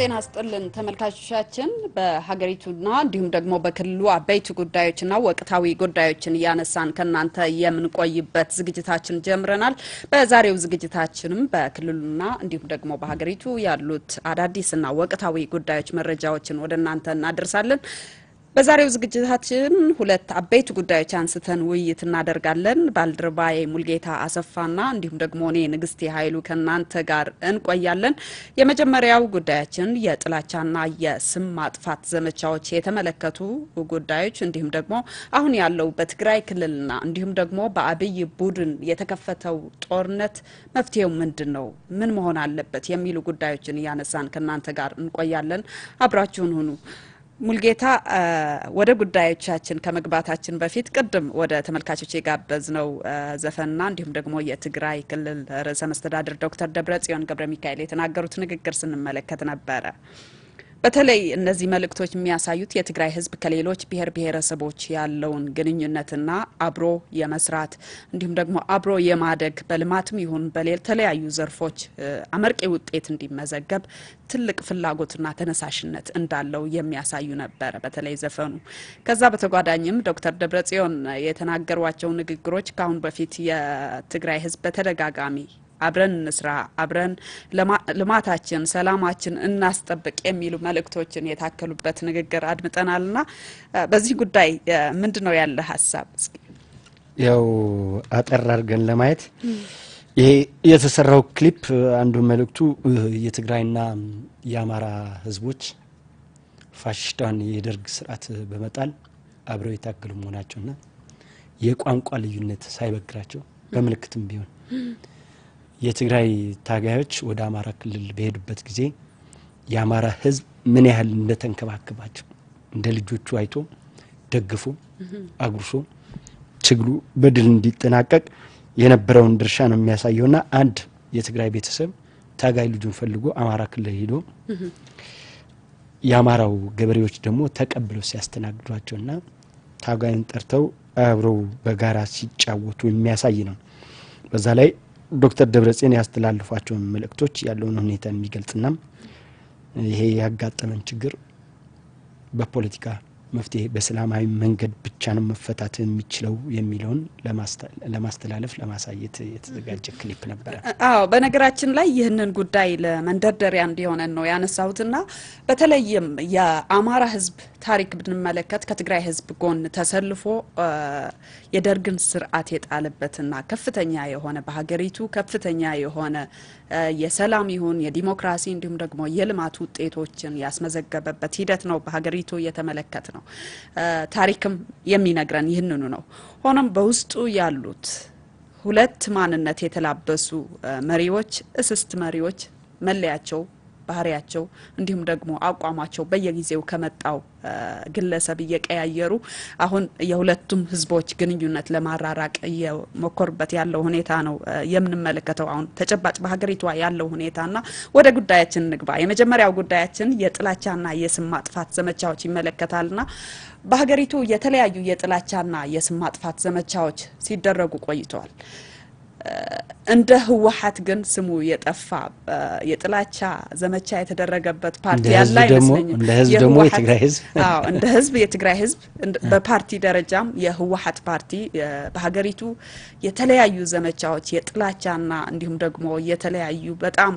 ጤና ስጥልን ተመልካቾቻችን። በሀገሪቱና እንዲሁም ደግሞ በክልሉ አበይት ጉዳዮችና ወቅታዊ ጉዳዮችን እያነሳን ከእናንተ የምንቆይበት ዝግጅታችን ጀምረናል። በዛሬው ዝግጅታችንም በክልሉና እንዲሁም ደግሞ በሀገሪቱ ያሉት አዳዲስና ወቅታዊ ጉዳዮች መረጃዎችን ወደ እናንተ እናደርሳለን። በዛሬው ዝግጅታችን ሁለት አበይት ጉዳዮች አንስተን ውይይት እናደርጋለን። ባልደረባዬ ሙልጌታ አሰፋና እንዲሁም ደግሞ እኔ ንግስቴ ኃይሉ ከእናንተ ጋር እንቆያለን። የመጀመሪያው ጉዳያችን የጥላቻና የስም ማጥፋት ዘመቻዎች የተመለከቱ ጉዳዮች እንዲሁም ደግሞ አሁን ያለው በትግራይ ክልልና እንዲሁም ደግሞ በአብይ ቡድን የተከፈተው ጦርነት መፍትሄው ምንድን ነው? ምን መሆን አለበት? የሚሉ ጉዳዮችን እያነሳን ከእናንተ ጋር እንቆያለን። አብራችሁን ሁኑ። ሙልጌታ ወደ ጉዳዮቻችን ከመግባታችን በፊት ቅድም ወደ ተመልካቾች የጋበዝነው ዘፈንና እንዲሁም ደግሞ የትግራይ ክልል ርዕሰ መስተዳድር ዶክተር ደብረጽዮን ገብረ ሚካኤል የተናገሩት ንግግር ስንመለከት ነበረ። በተለይ እነዚህ መልእክቶች የሚያሳዩት የትግራይ ሕዝብ ከሌሎች ብሔር ብሔረሰቦች ያለውን ግንኙነትና አብሮ የመስራት እንዲሁም ደግሞ አብሮ የማደግ በልማትም ይሁን በተለያዩ ዘርፎች አመርቂ ውጤት እንዲመዘገብ ትልቅ ፍላጎትና ተነሳሽነት እንዳለው የሚያሳዩ ነበረ፣ በተለይ ዘፈኑ። ከዛ በተጓዳኝም ዶክተር ደብረጽዮን የተናገሯቸው ንግግሮች ከአሁን በፊት የትግራይ ሕዝብ በተደጋጋሚ አብረን እንስራ፣ አብረን ልማታችን፣ ሰላማችን እናስጠብቅ የሚሉ መልእክቶችን የታከሉበት ንግግር አድምጠናልና በዚህ ጉዳይ ምንድን ነው ያለ ሀሳብ? ያው አጠር አድርገን ለማየት ይሄ የተሰራው ክሊፕ አንዱ መልእክቱ የትግራይና የአማራ ህዝቦች ፋሽስታን የደርግ ስርዓት በመጣል አብረው የታገሉ መሆናቸውና የቋንቋ ልዩነት ሳይበግራቸው በምልክትም ቢሆን የትግራይ ታጋዮች ወደ አማራ ክልል በሄዱበት ጊዜ የአማራ ህዝብ ምን ያህል እንደተንከባከባቸው እንደ ልጆቹ አይቶ ደግፎ አጉርሶ ትግሉ በድል እንዲጠናቀቅ የነበረውን ድርሻ ነው የሚያሳየውና አንድ የትግራይ ቤተሰብ ታጋይ ልጁን ፈልጎ አማራ ክልል ሄዶ የአማራው ገበሬዎች ደግሞ ተቀብለው ሲያስተናግዷቸውና ታጋይን ጠርተው አብረው በጋራ ሲጫወቱ የሚያሳይ ነው። በዛ ላይ ዶክተር ደብረጽዮን ያስተላልፏቸውን መልእክቶች ያለውን ሁኔታ የሚገልጽና ይሄ ያጋጠመን ችግር በፖለቲካ መፍትሄ በሰላማዊ መንገድ ብቻ ነው መፈታት የሚችለው የሚለውን ለማስተላለፍ ለማሳየት የተዘጋጀ ክሊፕ ነበረ። አዎ፣ በነገራችን ላይ ይህንን ጉዳይ ለመንደርደሪያ እንዲሆነን ነው ያነሳሁትና በተለይም የአማራ ሕዝብ ታሪክ ብንመለከት ከትግራይ ሕዝብ ጎን ተሰልፎ የደርግን ስርዓት የጣለበትና ከፍተኛ የሆነ በሀገሪቱ ከፍተኛ የሆነ የሰላም ይሁን የዲሞክራሲ እንዲሁም ደግሞ የልማት ውጤቶችን ያስመዘገበበት ሂደት ነው በሀገሪቱ እየተመለከት ነው። ታሪክም የሚነግረን ይህንኑ ነው። ሆኖም በውስጡ ያሉት ሁለት ማንነት የተላበሱ መሪዎች እስስት መሪዎች መለያቸው ባህሪያቸው እንዲሁም ደግሞ አቋማቸው በየጊዜው ከመጣው ግለሰብ እየቀያየሩ አሁን የሁለቱም ህዝቦች ግንኙነት ለማራራቅ እየሞከሩበት ያለው ሁኔታ ነው የምንመለከተው። አሁን ተጨባጭ በሀገሪቷ ያለው ሁኔታና ወደ ጉዳያችን እንግባ። የመጀመሪያው ጉዳያችን የጥላቻና የስም ማጥፋት ዘመቻዎች ይመለከታልና በሀገሪቱ የተለያዩ የጥላቻና የስም ማጥፋት ዘመቻዎች ሲደረጉ ቆይተዋል። እንደ ህወሓት ግን ስሙ የጠፋ የጥላቻ ዘመቻ የተደረገበት ፓርቲ ያለ አይመስለኝም። እንደ ህዝብ ደግሞ የትግራይ ህዝብ አዎ፣ እንደ ህዝብ የትግራይ ህዝብ በፓርቲ ደረጃም የህወሓት ፓርቲ በሀገሪቱ የተለያዩ ዘመቻዎች የጥላቻና እንዲሁም ደግሞ የተለያዩ በጣም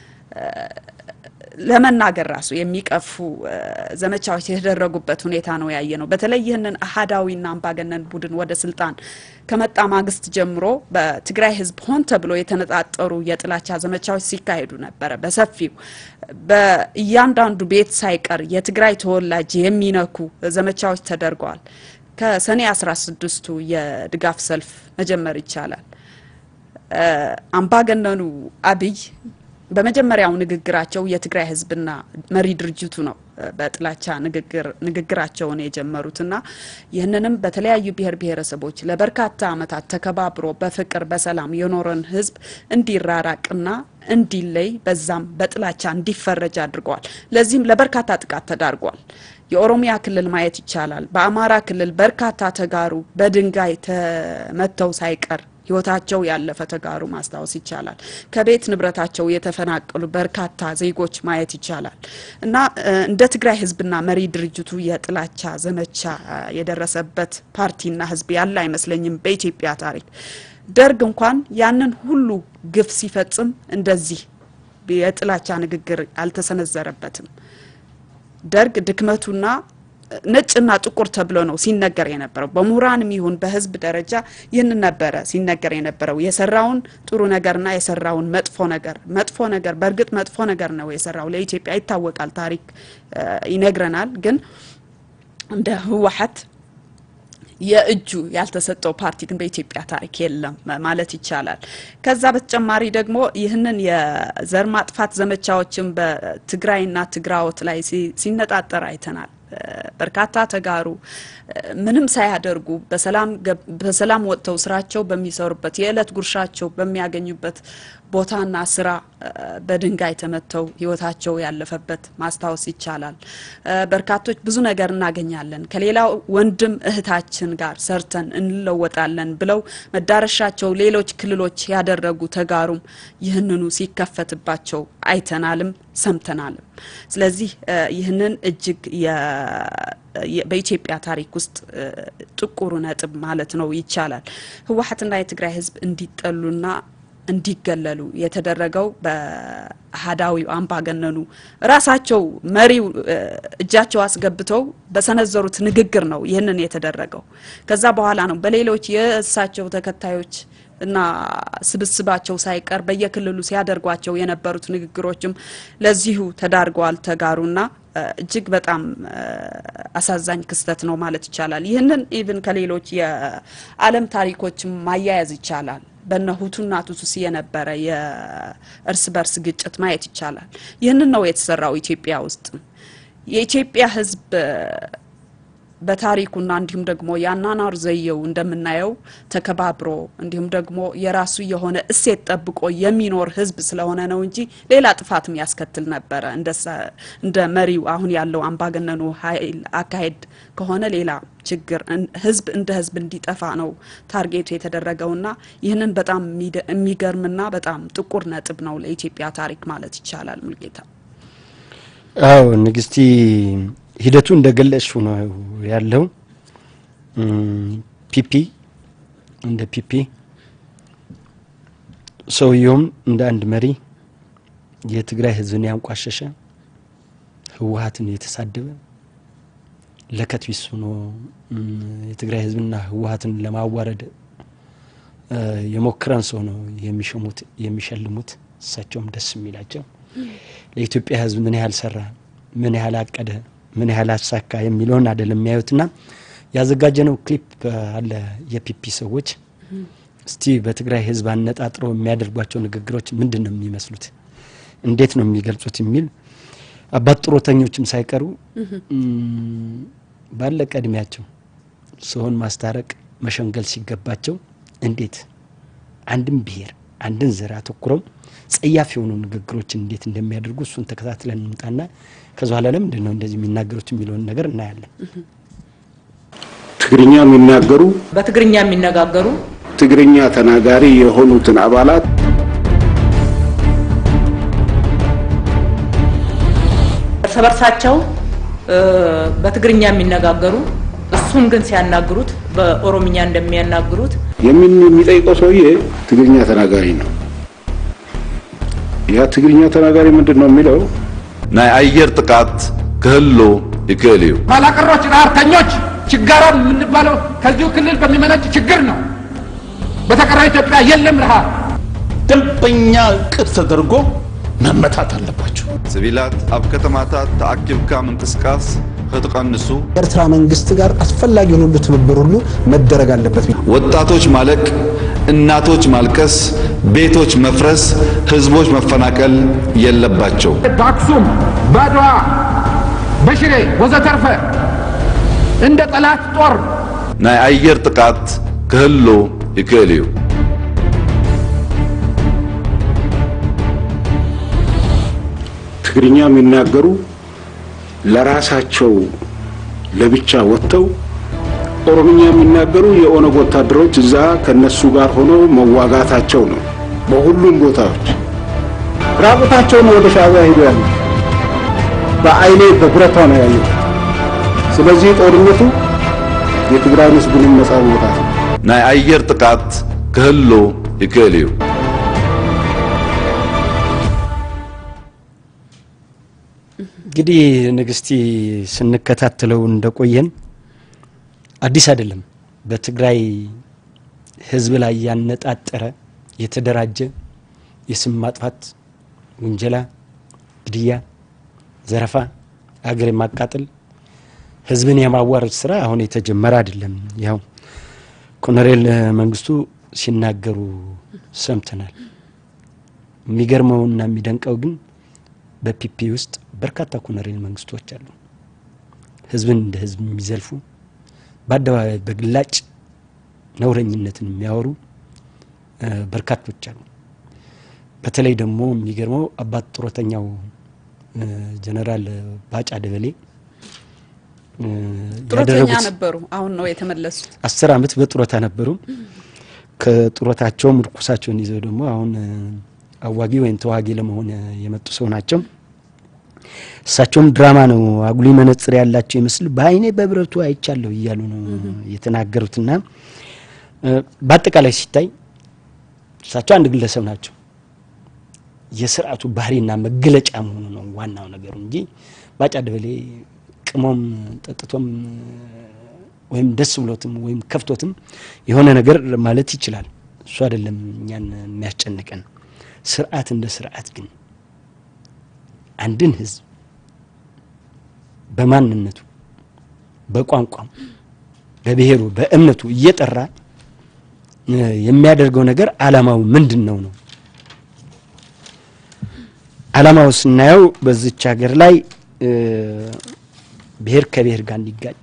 ለመናገር ራሱ የሚቀፉ ዘመቻዎች የተደረጉበት ሁኔታ ነው ያየ ነው። በተለይ ይህንን አህዳዊና አምባገነን ቡድን ወደ ስልጣን ከመጣ ማግስት ጀምሮ በትግራይ ህዝብ ሆን ተብሎ የተነጣጠሩ የጥላቻ ዘመቻዎች ሲካሄዱ ነበረ በሰፊው በእያንዳንዱ ቤት ሳይቀር የትግራይ ተወላጅ የሚነኩ ዘመቻዎች ተደርገዋል። ከሰኔ 16ቱ የድጋፍ ሰልፍ መጀመር ይቻላል። አምባገነኑ አብይ በመጀመሪያው ንግግራቸው የትግራይ ህዝብና መሪ ድርጅቱ ነው በጥላቻ ንግግራቸውን የጀመሩትና ይህንንም በተለያዩ ብሔር ብሔረሰቦች ለበርካታ ዓመታት ተከባብሮ በፍቅር በሰላም የኖረን ህዝብ እንዲራራቅና እንዲለይ በዛም በጥላቻ እንዲፈረጅ አድርገዋል። ለዚህም ለበርካታ ጥቃት ተዳርጓል። የኦሮሚያ ክልል ማየት ይቻላል። በአማራ ክልል በርካታ ተጋሩ በድንጋይ ተመተው ሳይቀር ህይወታቸው ያለፈ ተጋሩ ማስታወስ ይቻላል። ከቤት ንብረታቸው የተፈናቀሉ በርካታ ዜጎች ማየት ይቻላል እና እንደ ትግራይ ህዝብና መሪ ድርጅቱ የጥላቻ ዘመቻ የደረሰበት ፓርቲና ህዝብ ያለ አይመስለኝም በኢትዮጵያ ታሪክ። ደርግ እንኳን ያንን ሁሉ ግፍ ሲፈጽም እንደዚህ የጥላቻ ንግግር አልተሰነዘረበትም። ደርግ ድክመቱና ነጭና ጥቁር ተብሎ ነው ሲነገር የነበረው። በምሁራንም ይሁን በህዝብ ደረጃ ይህንን ነበረ ሲነገር የነበረው የሰራውን ጥሩ ነገርና የሰራውን መጥፎ ነገር። መጥፎ ነገር በእርግጥ መጥፎ ነገር ነው የሰራው ለኢትዮጵያ ይታወቃል፣ ታሪክ ይነግረናል። ግን እንደ ህወሓት የእጁ ያልተሰጠው ፓርቲ ግን በኢትዮጵያ ታሪክ የለም ማለት ይቻላል። ከዛ በተጨማሪ ደግሞ ይህንን የዘር ማጥፋት ዘመቻዎችን በትግራይና ትግራዎት ላይ ሲነጣጠር አይተናል። በርካታ ተጋሩ ምንም ሳያደርጉ በሰላም ወጥተው ስራቸው በሚሰሩበት የዕለት ጉርሻቸው በሚያገኙበት ቦታና ስራ በድንጋይ ተመተው ህይወታቸው ያለፈበት ማስታወስ ይቻላል። በርካቶች ብዙ ነገር እናገኛለን ከሌላው ወንድም እህታችን ጋር ሰርተን እንለወጣለን ብለው መዳረሻቸው ሌሎች ክልሎች ያደረጉ ተጋሩም ይህንኑ ሲከፈትባቸው አይተናልም ሰምተናልም። ስለዚህ ይህንን እጅግ በኢትዮጵያ ታሪክ ውስጥ ጥቁሩ ነጥብ ማለት ነው ይቻላል። ህወሓትና የትግራይ ህዝብ እንዲጠሉና እንዲገለሉ የተደረገው በአህዳዊው አምባገነኑ ራሳቸው መሪው እጃቸው አስገብተው በሰነዘሩት ንግግር ነው ይህንን የተደረገው። ከዛ በኋላ ነው በሌሎች የእሳቸው ተከታዮች እና ስብስባቸው ሳይቀር በየክልሉ ሲያደርጓቸው የነበሩት ንግግሮችም ለዚሁ ተዳርገዋል ተጋሩና እጅግ በጣም አሳዛኝ ክስተት ነው ማለት ይቻላል። ይህንን ኢቭን ከሌሎች የዓለም ታሪኮችም ማያያዝ ይቻላል። በነ ሁቱና ቱትሲ የነበረ የእርስ በርስ ግጭት ማየት ይቻላል። ይህንን ነው የተሰራው ኢትዮጵያ ውስጥ የኢትዮጵያ ህዝብ በታሪኩና እንዲሁም ደግሞ የአኗኗር ዘየው እንደምናየው ተከባብሮ እንዲሁም ደግሞ የራሱ የሆነ እሴት ጠብቆ የሚኖር ህዝብ ስለሆነ ነው እንጂ ሌላ ጥፋትም ያስከትል ነበረ። እንደ መሪው አሁን ያለው አምባገነኑ ኃይል አካሄድ ከሆነ ሌላ ችግር ህዝብ እንደ ህዝብ እንዲጠፋ ነው ታርጌቱ የተደረገውና ይህንን በጣም የሚገርምና በጣም ጥቁር ነጥብ ነው ለኢትዮጵያ ታሪክ ማለት ይቻላል። ሙልጌታ አዎ ንግስቲ ሂደቱ እንደገለጽሽው ነው ያለው። ፒፒ እንደ ፒፒ ሰውየውም እንደ አንድ መሪ የትግራይ ህዝብን ያንቋሸሸ ህወሀትን የተሳደበ ለከት ቢስ ሆኖ የትግራይ ህዝብና ህወሀትን ለማዋረድ የሞክረን ሰው ነው የሚሸሙት የሚሸልሙት። እሳቸውም ደስ የሚላቸው ለኢትዮጵያ ህዝብ ምን ያህል ሰራ፣ ምን ያህል አቀደ ምን ያህል አሳካ የሚለውን አይደለም የሚያዩትና ያዘጋጀነው ክሊፕ አለ። የፒፒ ሰዎች እስቲ በትግራይ ህዝብ አነጣጥረው የሚያደርጓቸው ንግግሮች ምንድን ነው የሚመስሉት፣ እንዴት ነው የሚገልጹት የሚል አባት ጡረተኞችም ሳይቀሩ ባለቀ እድሜያቸው ሰውን ማስታረቅ መሸንገል ሲገባቸው እንዴት አንድን ብሔር አንድን ዘር አተኩረው ጸያፍ የሆኑ ንግግሮችን እንዴት እንደሚያደርጉ እሱን ተከታትለን እንምጣና ከዚ በኋላ ለምንድን ነው እንደዚህ የሚናገሩት የሚለውን ነገር እናያለን። ትግርኛ የሚናገሩ በትግርኛ የሚነጋገሩ ትግርኛ ተናጋሪ የሆኑትን አባላት እርስ በርሳቸው በትግርኛ የሚነጋገሩ እሱን ግን ሲያናግሩት በኦሮምኛ እንደሚያናግሩት የምን የሚጠይቀው ሰውዬ ትግርኛ ተናጋሪ ነው። ያ ትግርኛ ተናጋሪ ምንድን ነው የሚለው ናይ አየር ጥቃት ክህሉ ይክእል እዩ ባላቀሮች ረሀብተኞች ችጋራም የምንባለው ከዚሁ ክልል በሚመነጭ ችግር ነው። በተቀራ ኢትዮጵያ የለም ረሃብ። ደንበኛ ቅድ ተደርጎ መመታት አለባቸው። ሲቪላት ኣብ ከተማታት ተኣኪብካ ምንቅስቃስ ክትቀንሱ ኤርትራ መንግስት ጋር አስፈላጊውን ሁሉ ትብብር ሁሉ መደረግ አለበት። ወጣቶች ማለቅ፣ እናቶች ማልቀስ፣ ቤቶች መፍረስ፣ ህዝቦች መፈናቀል የለባቸው። በአክሱም፣ በአድዋ፣ በሽሬ ወዘተርፈ እንደ ጠላት ጦር ናይ አየር ጥቃት ክህሉ ይክእል እዩ ትግርኛ የሚናገሩ ለራሳቸው ለብቻ ወጥተው ኦሮምኛ የሚናገሩ የኦነግ ወታደሮች እዛ ከነሱ ጋር ሆነው መዋጋታቸው ነው። በሁሉም ቦታዎች ራቁታቸውን ወደ ሻዕቢያ ሄዱ ያሉ በአይኔ በብረቷ ነው ያየው። ስለዚህ ጦርነቱ የትግራይ ህዝብንም ነጻ መውጣት ነው። ናይ ኣየር ጥቃት ክህሉ ይክእል እዩ እንግዲህ ንግስቲ ስንከታተለው እንደቆየን አዲስ አይደለም። በትግራይ ህዝብ ላይ ያነጣጠረ የተደራጀ የስም ማጥፋት ውንጀላ፣ ግድያ፣ ዘረፋ፣ አገር የማቃጠል ህዝብን የማዋረድ ስራ አሁን የተጀመረ አይደለም። ያው ኮሎኔል መንግስቱ ሲናገሩ ሰምተናል። የሚገርመውና የሚደንቀው ግን በፒፒ ውስጥ በርካታ ኮሎኔል መንግስቶች አሉ። ህዝብን እንደ ህዝብ የሚዘልፉ በአደባባይ በግላጭ ነውረኝነትን የሚያወሩ በርካቶች አሉ። በተለይ ደግሞ የሚገርመው አባት ጡረተኛው ጀነራል ባጫ ደበሌ ጡረተኛ ነበሩ። አሁን ነው የተመለሱት። አስር አመት በጡረታ ነበሩ። ከጡረታቸው ምርኩሳቸውን ይዘው ደግሞ አሁን አዋጊ ወይም ተዋጊ ለመሆን የመጡ ሰው ናቸው። እሳቸውም ድራማ ነው አጉሊ መነጽር ያላቸው ይመስል በአይኔ በብረቱ አይቻለሁ እያሉ ነው የተናገሩትና በአጠቃላይ ሲታይ እሳቸው አንድ ግለሰብ ናቸው። የስርዓቱ ባህሪና መገለጫ መሆኑ ነው ዋናው ነገሩ እንጂ ባጫ ደበሌ ቅሞም ጠጥቶም ወይም ደስ ብሎትም ወይም ከፍቶትም የሆነ ነገር ማለት ይችላል። እሱ አይደለም እኛን የሚያስጨንቀን። ስርዓት እንደ ስርዓት ግን አንድን ህዝብ በማንነቱ፣ በቋንቋም፣ በብሔሩ፣ በእምነቱ እየጠራ የሚያደርገው ነገር አላማው ምንድን ነው ነው አላማው ስናየው በዚች ሀገር ላይ ብሔር ከብሔር ጋር እንዲጋጭ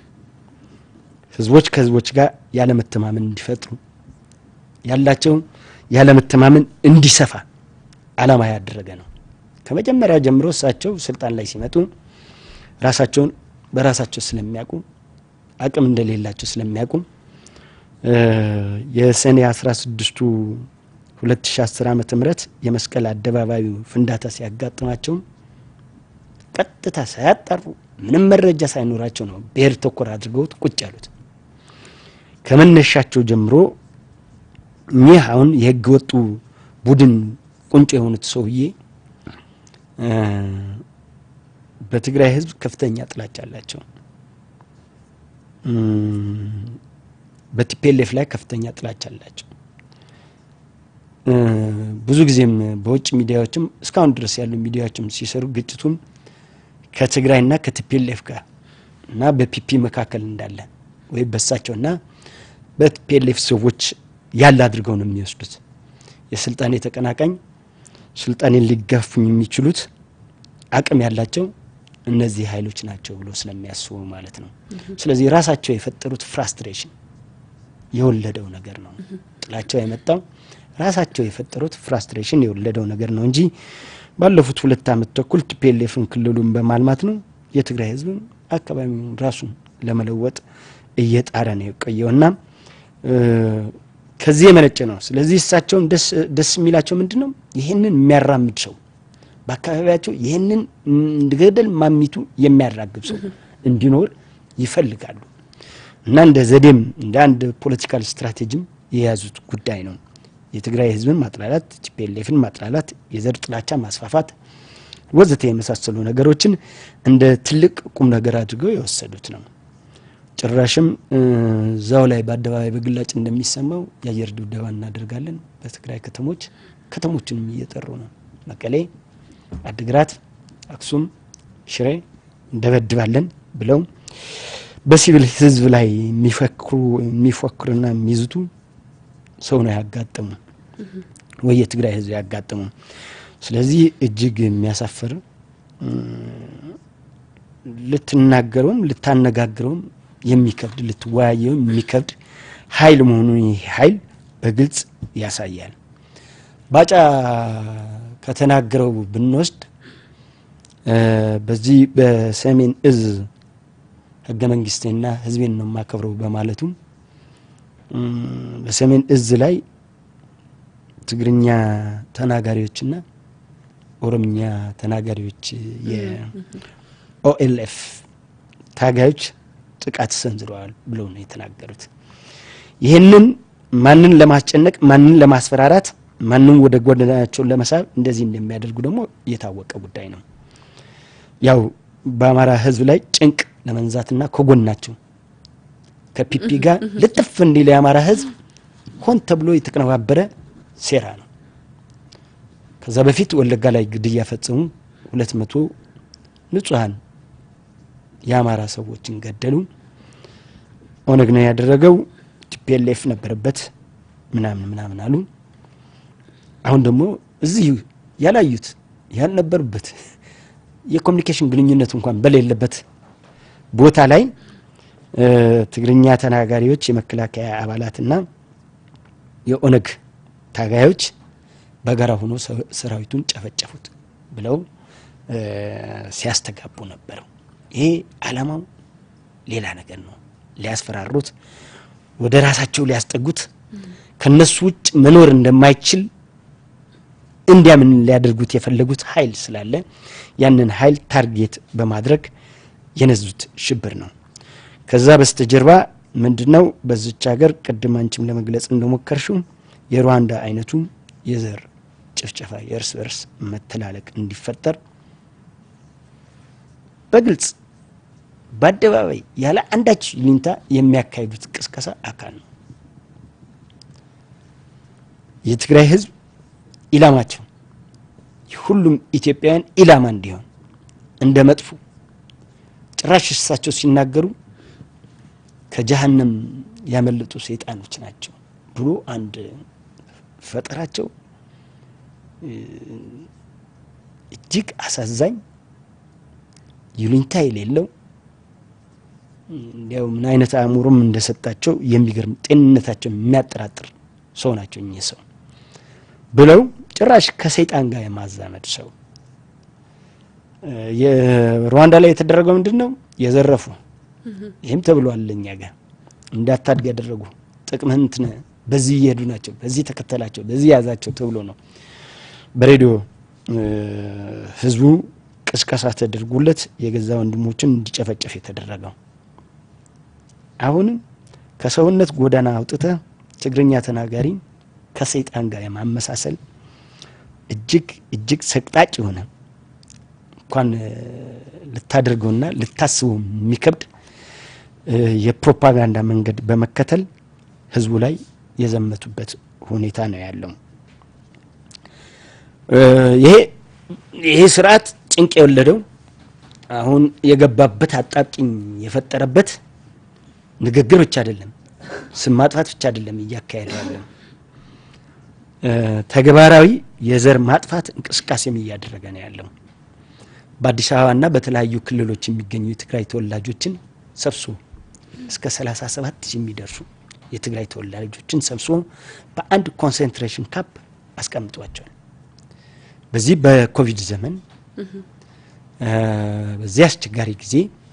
ህዝቦች ከህዝቦች ጋር ያለመተማመን እንዲፈጥሩ ያላቸው ያለመተማመን እንዲሰፋ አላማ ያደረገ ነው። ከመጀመሪያ ጀምሮ እሳቸው ስልጣን ላይ ሲመጡ ራሳቸውን በራሳቸው ስለሚያውቁ አቅም እንደሌላቸው ስለሚያውቁ የሰኔ አስራ ስድስቱ 2010 ዓመተ ምህረት የመስቀል አደባባዩ ፍንዳታ ሲያጋጥማቸው ቀጥታ ሳያጣሩ ምንም መረጃ ሳይኖራቸው ነው ብሔር ተኮር አድርገውት ቁጭ ያሉት። ከመነሻቸው ጀምሮ እኚህ አሁን የህገ ወጡ ቡድን ቁንጮ የሆኑት ሰውዬ በትግራይ ህዝብ ከፍተኛ ጥላቻ አላቸው። በቲፒኤልኤፍ ላይ ከፍተኛ ጥላቻ አላቸው። ብዙ ጊዜም በውጭ ሚዲያዎችም እስካሁን ድረስ ያሉ ሚዲያዎችም ሲሰሩ ግጭቱም ከትግራይና ከቲፒኤልኤፍ ጋር እና በፒፒ መካከል እንዳለ ወይም በሳቸውና በቲፒኤልኤፍ ሰዎች ያለ አድርገው ነው የሚወስዱት። የስልጣኔ ተቀናቃኝ ስልጣኔን ሊጋፉኝ የሚችሉት አቅም ያላቸው እነዚህ ኃይሎች ናቸው ብሎ ስለሚያስቡ ማለት ነው። ስለዚህ ራሳቸው የፈጠሩት ፍራስትሬሽን የወለደው ነገር ነው። ጥላቸው የመጣው ራሳቸው የፈጠሩት ፍራስትሬሽን የወለደው ነገር ነው እንጂ ባለፉት ሁለት ዓመት ተኩል ቲፒኤልኤፍን ክልሉን በማልማት ነው የትግራይ ህዝብን አካባቢውን ራሱን ለመለወጥ እየጣረ ነው የቆየውና ከዚህ የመነጨ ነው። ስለዚህ እሳቸውን ደስ የሚላቸው ምንድን ነው? ይህንን የሚያራምድ ሰው በአካባቢያቸው ይህንን ገደል ማሚቱ የሚያራግብ ሰው እንዲኖር ይፈልጋሉ እና እንደ ዘዴም እንደ አንድ ፖለቲካል ስትራቴጂም የያዙት ጉዳይ ነው። የትግራይ ህዝብን ማጥላላት፣ ቲፒኤልኤፍን ማጥላላት፣ የዘር ጥላቻ ማስፋፋት ወዘተ የመሳሰሉ ነገሮችን እንደ ትልቅ ቁም ነገር አድርገው የወሰዱት ነው። ጭራሽም እዛው ላይ በአደባባይ በግላጭ እንደሚሰማው የአየር ድብደባ እናደርጋለን በትግራይ ከተሞች ከተሞችንም እየጠሩ ነው። መቀሌ፣ አድግራት፣ አክሱም፣ ሽሬ እንደበድባለን ብለው በሲቪል ህዝብ ላይ የሚፈክሩ የሚፎክሩና የሚይዙቱ ሰው ነው ያጋጠሙ ወይ የትግራይ ህዝብ ያጋጠሙ። ስለዚህ እጅግ የሚያሳፍር ልትናገረውም ልታነጋግረውም የሚከብድ ልትወያየውም የሚከብድ ኃይል መሆኑን ይህ ኃይል በግልጽ ያሳያል። ባጫ ከተናገረው ብንወስድ በዚህ በሰሜን እዝ ህገ መንግስቴና ህዝቤን ነው የማከብረው በማለቱም በሰሜን እዝ ላይ ትግርኛ ተናጋሪዎችና ኦሮምኛ ተናጋሪዎች የኦኤልኤፍ ታጋዮች ጥቃት ሰንዝረዋል ብለው ነው የተናገሩት። ይህንን ማንን ለማስጨነቅ ማንን ለማስፈራራት ማንም ወደ ጎዳናቸው ለመሳብ እንደዚህ እንደሚያደርጉ ደግሞ የታወቀ ጉዳይ ነው። ያው በአማራ ህዝብ ላይ ጭንቅ ለመንዛትና ከጎናቸው ከፒፒ ጋር ልጥፍ እንዲል የአማራ ህዝብ ሆን ተብሎ የተቀነባበረ ሴራ ነው። ከዛ በፊት ወለጋ ላይ ግድያ ፈጸሙ። ሁለት መቶ ንጹሐን የአማራ ሰዎችን ገደሉ። ኦነግ ነው ያደረገው፣ ቲፒኤልኤፍ ነበረበት ምናምን ምናምን አሉ። አሁን ደግሞ እዚህ ያላዩት ያልነበሩበት የኮሚኒኬሽን ግንኙነት እንኳን በሌለበት ቦታ ላይ ትግርኛ ተናጋሪዎች የመከላከያ አባላትና የኦነግ ታጋዮች በጋራ ሆኖ ሰራዊቱን ጨፈጨፉት ብለው ሲያስተጋቡ ነበረው። ይሄ አላማው ሌላ ነገር ነው። ሊያስፈራሩት፣ ወደ ራሳቸው ሊያስጠጉት፣ ከነሱ ውጭ መኖር እንደማይችል እንዲያምን ሊያደርጉት የፈለጉት ኃይል ስላለ ያንን ኃይል ታርጌት በማድረግ የነዙት ሽብር ነው። ከዛ በስተጀርባ ምንድነው? በዚች ሀገር ቅድም አንቺም ለመግለጽ እንደሞከርሽው የሩዋንዳ አይነቱ የዘር ጭፍጨፋ የእርስ በርስ መተላለቅ እንዲፈጠር በግልጽ በአደባባይ ያለ አንዳች ይሉኝታ የሚያካሂዱት ቅስቀሳ አካል ነው። የትግራይ ህዝብ ኢላማቸው ሁሉም ኢትዮጵያውያን ኢላማ እንዲሆን እንደ መጥፎ ጭራሽ እሳቸው ሲናገሩ ከጀሀነም ያመለጡ ሰይጣኖች ናቸው ብሎ አንድ ፈጠራቸው እጅግ አሳዛኝ ይሉኝታ የሌለው እንዲያው ምን አይነት አእምሮም እንደሰጣቸው የሚገርም ጤንነታቸው የሚያጠራጥር ሰው ናቸው እኚህ ሰው ብለው ጭራሽ ከሰይጣን ጋር የማዛመድ ሰው የሩዋንዳ ላይ የተደረገው ምንድን ነው? የዘረፉ ይህም ተብሏል። እኛ ጋር እንዳታድግ ያደረጉ ጥቅምህን እንትን በዚህ እየሄዱ ናቸው፣ በዚህ ተከተላቸው፣ በዚህ ያዛቸው ተብሎ ነው በሬዲዮ ህዝቡ ቅስቀሳ ተደርጎለት የገዛ ወንድሞችን እንዲጨፈጨፍ የተደረገው። አሁንም ከሰውነት ጎዳና አውጥተ ትግርኛ ተናጋሪ ከሰይጣን ጋር የማመሳሰል እጅግ እጅግ ሰቅጣጭ የሆነ እንኳን ልታደርገውና ልታስበው የሚከብድ የፕሮፓጋንዳ መንገድ በመከተል ህዝቡ ላይ የዘመቱበት ሁኔታ ነው ያለው። ይሄ ይሄ ስርዓት ጭንቅ የወለደው አሁን የገባበት አጣብቂኝ የፈጠረበት ንግግር ብቻ አይደለም፣ ስም ማጥፋት ብቻ አይደለም እያካሄደ ያለው ተግባራዊ የዘር ማጥፋት እንቅስቃሴም እያደረገ ነው ያለው። በአዲስ አበባና በተለያዩ ክልሎች የሚገኙ የትግራይ ተወላጆችን ሰብስቦ እስከ 37 ሺህ የሚደርሱ የትግራይ ተወላጆችን ሰብስቦ በአንድ ኮንሰንትሬሽን ካምፕ አስቀምጧቸዋል። በዚህ በኮቪድ ዘመን በዚህ አስቸጋሪ ጊዜ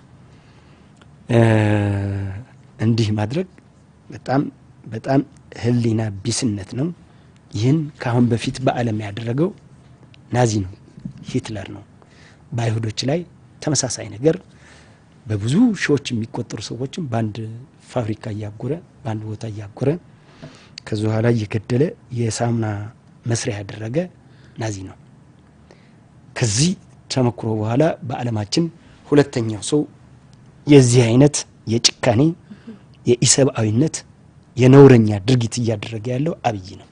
እንዲህ ማድረግ በጣም በጣም ህሊና ቢስነት ነው። ይህን ከአሁን በፊት በዓለም ያደረገው ናዚ ነው፣ ሂትለር ነው። በአይሁዶች ላይ ተመሳሳይ ነገር በብዙ ሺዎች የሚቆጠሩ ሰዎችን በአንድ ፋብሪካ እያጎረ በአንድ ቦታ እያጎረ ከዚ በኋላ እየገደለ የሳሙና መስሪያ ያደረገ ናዚ ነው። ከዚህ ተመክሮ በኋላ በዓለማችን ሁለተኛው ሰው የዚህ አይነት የጭካኔ የኢሰብአዊነት የነውረኛ ድርጊት እያደረገ ያለው አብይ ነው።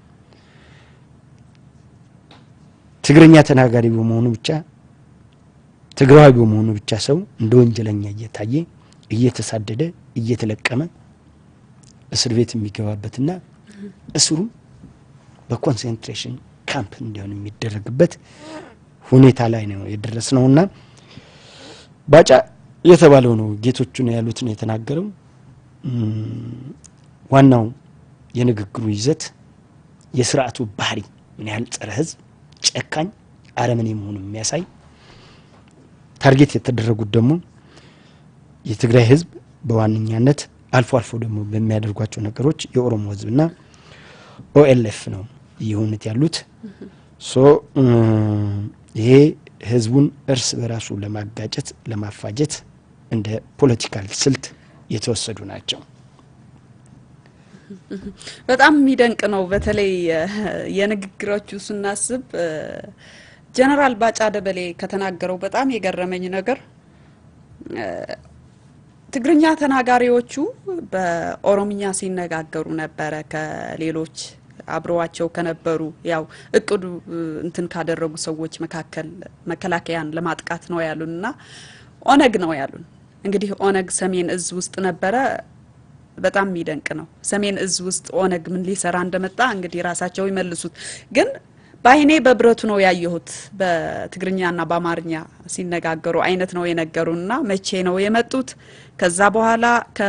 ትግርኛ ተናጋሪ በመሆኑ ብቻ ትግራዊ በመሆኑ ብቻ ሰው እንደ ወንጀለኛ እየታየ እየተሳደደ እየተለቀመ እስር ቤት የሚገባበትና እስሩ በኮንሰንትሬሽን ካምፕ እንዲሆን የሚደረግበት ሁኔታ ላይ ነው የደረስ ነውና ባጫ የተባለው ነው ጌቶቹ ነው ያሉት ነው የተናገረው። ዋናው የንግግሩ ይዘት የስርዓቱ ባህሪ ምን ያህል ጸረ ሕዝብ ጨካኝ አረመኔ መሆኑ የሚያሳይ ታርጌት የተደረጉት ደግሞ የትግራይ ህዝብ በዋነኛነት አልፎ አልፎ ደግሞ በሚያደርጓቸው ነገሮች የኦሮሞ ህዝብና ኦኤልኤፍ ነው እየሆኑት ያሉት። ሶ ይሄ ህዝቡን እርስ በራሱ ለማጋጨት ለማፋጀት እንደ ፖለቲካል ስልት የተወሰዱ ናቸው። በጣም የሚደንቅ ነው። በተለይ የንግግሮቹ ስናስብ ጀነራል ባጫ ደበሌ ከተናገረው በጣም የገረመኝ ነገር ትግርኛ ተናጋሪዎቹ በኦሮምኛ ሲነጋገሩ ነበረ ከሌሎች አብረዋቸው ከነበሩ ያው እቅዱ እንትን ካደረጉ ሰዎች መካከል መከላከያን ለማጥቃት ነው ያሉን እና ኦነግ ነው ያሉን። እንግዲህ ኦነግ ሰሜን እዝ ውስጥ ነበረ። በጣም የሚደንቅ ነው። ሰሜን እዝ ውስጥ ኦነግ ምን ሊሰራ እንደመጣ እንግዲህ ራሳቸው ይመልሱት። ግን በአይኔ በብረቱ ነው ያየሁት። በትግርኛና በአማርኛ ሲነጋገሩ አይነት ነው የነገሩና መቼ ነው የመጡት? ከዛ በኋላ ከ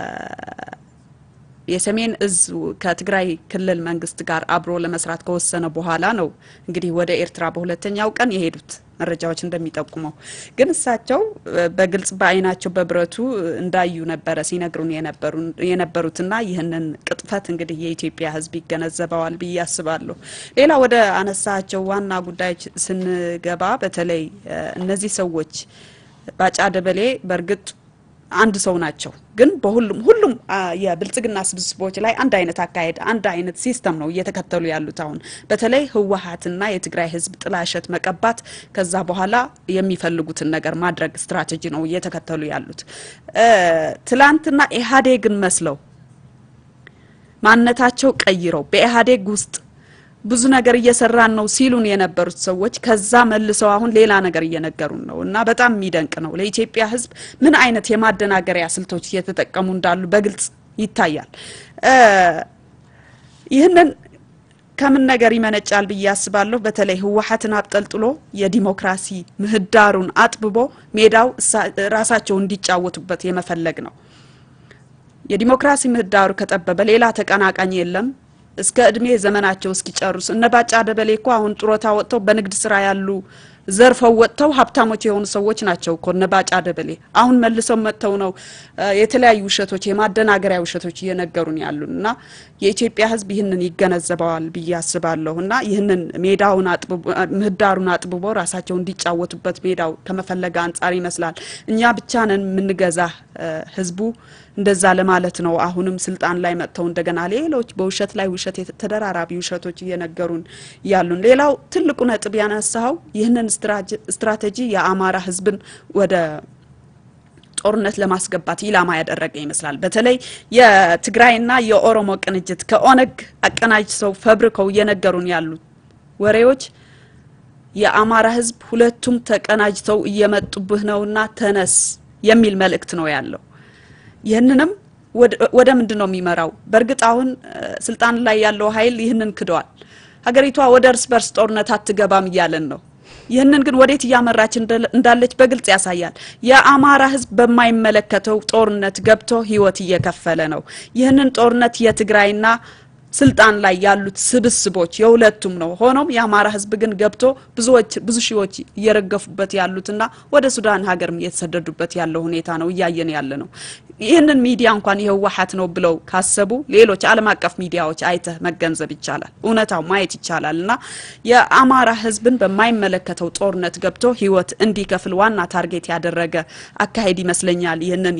የሰሜን እዝ ከትግራይ ክልል መንግስት ጋር አብሮ ለመስራት ከወሰነ በኋላ ነው እንግዲህ ወደ ኤርትራ በሁለተኛው ቀን የሄዱት መረጃዎች እንደሚጠቁመው። ግን እሳቸው በግልጽ በአይናቸው በብረቱ እንዳዩ ነበረ ሲነግሩን የነበሩትና ይህንን ቅጥፈት እንግዲህ የኢትዮጵያ ሕዝብ ይገነዘበዋል ብዬ አስባለሁ። ሌላ ወደ አነሳቸው ዋና ጉዳዮች ስንገባ በተለይ እነዚህ ሰዎች ባጫ ደበሌ በእርግጥ አንድ ሰው ናቸው። ግን በሁሉም ሁሉም የብልጽግና ስብስቦች ላይ አንድ አይነት አካሄድ አንድ አይነት ሲስተም ነው እየተከተሉ ያሉት። አሁን በተለይ ህወሀትና የትግራይ ህዝብ ጥላሸት መቀባት፣ ከዛ በኋላ የሚፈልጉትን ነገር ማድረግ ስትራቴጂ ነው እየተከተሉ ያሉት። ትላንትና ኢህአዴግን መስለው ማንነታቸው ቀይረው በኢህአዴግ ውስጥ ብዙ ነገር እየሰራን ነው ሲሉን የነበሩት ሰዎች ከዛ መልሰው አሁን ሌላ ነገር እየነገሩን ነው እና በጣም የሚደንቅ ነው። ለኢትዮጵያ ህዝብ ምን አይነት የማደናገሪያ ስልቶች እየተጠቀሙ እንዳሉ በግልጽ ይታያል። ይህንን ከምን ነገር ይመነጫል ብዬ አስባለሁ። በተለይ ህወሀትን አብጠልጥሎ የዲሞክራሲ ምህዳሩን አጥብቦ ሜዳው ራሳቸው እንዲጫወቱበት የመፈለግ ነው። የዲሞክራሲ ምህዳሩ ከጠበበ ሌላ ተቀናቃኝ የለም። እስከ እድሜ ዘመናቸው እስኪጨርሱ እነ ባጫ ደበሌ እኮ አሁን ጡረታ ወጥተው በንግድ ስራ ያሉ ዘርፈው ወጥተው ሀብታሞች የሆኑ ሰዎች ናቸው እኮ እነ ባጫ ደበሌ። አሁን መልሰው መጥተው ነው የተለያዩ ውሸቶች፣ የማደናገሪያ ውሸቶች እየነገሩን ያሉን እና የኢትዮጵያ ህዝብ ይህንን ይገነዘበዋል ብዬ አስባለሁ እና ይህንን ሜዳውን ምህዳሩን አጥብቦ ራሳቸው እንዲጫወቱበት ሜዳው ከመፈለገ አንጻር ይመስላል። እኛ ብቻ ነን የምንገዛ ህዝቡ እንደዛ ለማለት ነው። አሁንም ስልጣን ላይ መጥተው እንደገና ሌሎች በውሸት ላይ ውሸት ተደራራቢ ውሸቶች እየነገሩን ያሉን። ሌላው ትልቁ ነጥብ ያነሳው ይህንን ስትራቴጂ የአማራ ህዝብን ወደ ጦርነት ለማስገባት ኢላማ ያደረገ ይመስላል። በተለይ የትግራይና የኦሮሞ ቅንጅት ከኦነግ አቀናጅተው ፈብርከው እየነገሩን ያሉት ወሬዎች የአማራ ህዝብ ሁለቱም ተቀናጅተው እየመጡብህ ነውና ተነስ የሚል መልእክት ነው ያለው። ይህንንም ወደ ምንድን ነው የሚመራው? በእርግጥ አሁን ስልጣን ላይ ያለው ኃይል ይህንን ክደዋል። ሀገሪቷ ወደ እርስ በርስ ጦርነት አትገባም እያለን ነው። ይህንን ግን ወዴት እያመራች እንዳለች በግልጽ ያሳያል። የአማራ ህዝብ በማይመለከተው ጦርነት ገብቶ ህይወት እየከፈለ ነው። ይህንን ጦርነት የትግራይና ስልጣን ላይ ያሉት ስብስቦች የሁለቱም ነው። ሆኖም የአማራ ህዝብ ግን ገብቶ ብዙዎች ብዙ ሺዎች እየረገፉበት ያሉትና ወደ ሱዳን ሀገርም እየተሰደዱበት ያለው ሁኔታ ነው እያየን ያለ ነው። ይህንን ሚዲያ እንኳን የህወሀት ነው ብለው ካሰቡ ሌሎች ዓለም አቀፍ ሚዲያዎች አይተህ መገንዘብ ይቻላል፣ እውነታው ማየት ይቻላል። እና የአማራ ህዝብን በማይመለከተው ጦርነት ገብቶ ህይወት እንዲከፍል ዋና ታርጌት ያደረገ አካሄድ ይመስለኛል ይህንን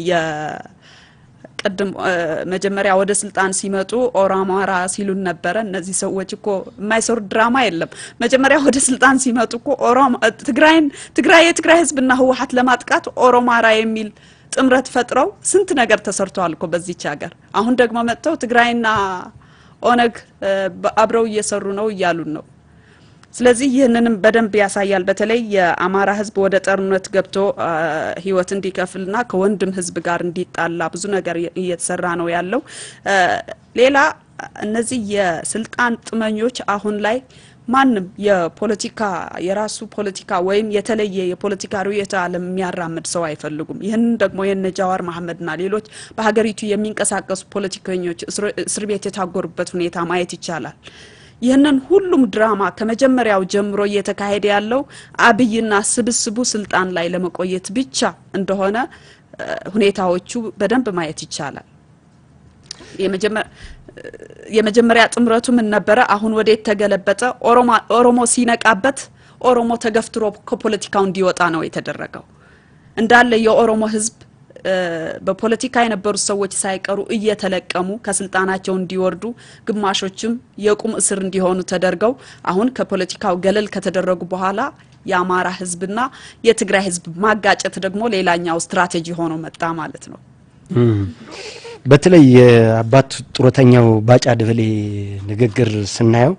ቅድም መጀመሪያ ወደ ስልጣን ሲመጡ ኦሮማራ ሲሉን ነበረ። እነዚህ ሰዎች እኮ የማይሰሩት ድራማ የለም። መጀመሪያ ወደ ስልጣን ሲመጡ እኮ ትግራይን ትግራይ የትግራይ ህዝብና ህወሀት ለማጥቃት ኦሮማራ የሚል ጥምረት ፈጥረው ስንት ነገር ተሰርተዋል እኮ በዚች ሀገር። አሁን ደግሞ መጥተው ትግራይና ኦነግ አብረው እየሰሩ ነው እያሉን ነው። ስለዚህ ይህንንም በደንብ ያሳያል። በተለይ የአማራ ህዝብ ወደ ጦርነት ገብቶ ህይወት እንዲከፍልና ከወንድም ህዝብ ጋር እንዲጣላ ብዙ ነገር እየተሰራ ነው ያለው። ሌላ እነዚህ የስልጣን ጥመኞች አሁን ላይ ማንም የፖለቲካ የራሱ ፖለቲካ ወይም የተለየ የፖለቲካ ርዕዮተ ዓለም የሚያራምድ ሰው አይፈልጉም። ይህንን ደግሞ የነ ጃዋር መሐመድና ሌሎች በሀገሪቱ የሚንቀሳቀሱ ፖለቲከኞች እስር ቤት የታጎሩበት ሁኔታ ማየት ይቻላል። ይህንን ሁሉም ድራማ ከመጀመሪያው ጀምሮ እየተካሄደ ያለው አብይና ስብስቡ ስልጣን ላይ ለመቆየት ብቻ እንደሆነ እ፣ ሁኔታዎቹ በደንብ ማየት ይቻላል። የመጀመ- የመጀመሪያ ጥምረቱ ምን ነበረ? አሁን ወዴት ተገለበጠ? ኦሮማ- ኦሮሞ ሲነቃበት ኦሮሞ ተገፍትሮ ከፖለቲካው እንዲወጣ ነው የተደረገው። እንዳለ የኦሮሞ ህዝብ እ፣ በፖለቲካ የነበሩት ሰዎች ሳይቀሩ እየተለቀሙ ከስልጣናቸው እንዲወርዱ፣ ግማሾችም የቁም እስር እንዲሆኑ ተደርገው አሁን ከፖለቲካው ገለል ከተደረጉ በኋላ የአማራ ህዝብና የትግራይ ህዝብ ማጋጨት ደግሞ ሌላኛው ስትራቴጂ ሆኖ መጣ ማለት ነው። እም። በተለይ የአባት ጡረተኛው ባጫ ደበሌ ንግግር ስናየው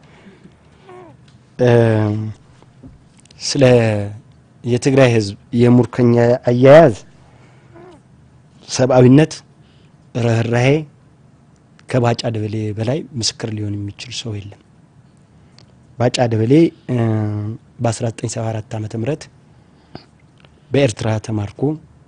እም፣ ስለ የትግራይ ህዝብ የሙርከኛ አያያዝ ሰብአዊነት፣ ርህራሄ ከባጫ ደበሌ በላይ ምስክር ሊሆን የሚችል ሰው የለም። ባጫ ደበሌ እም፣ በ1974 ዓመተ ምህረት በኤርትራ ተማርኮ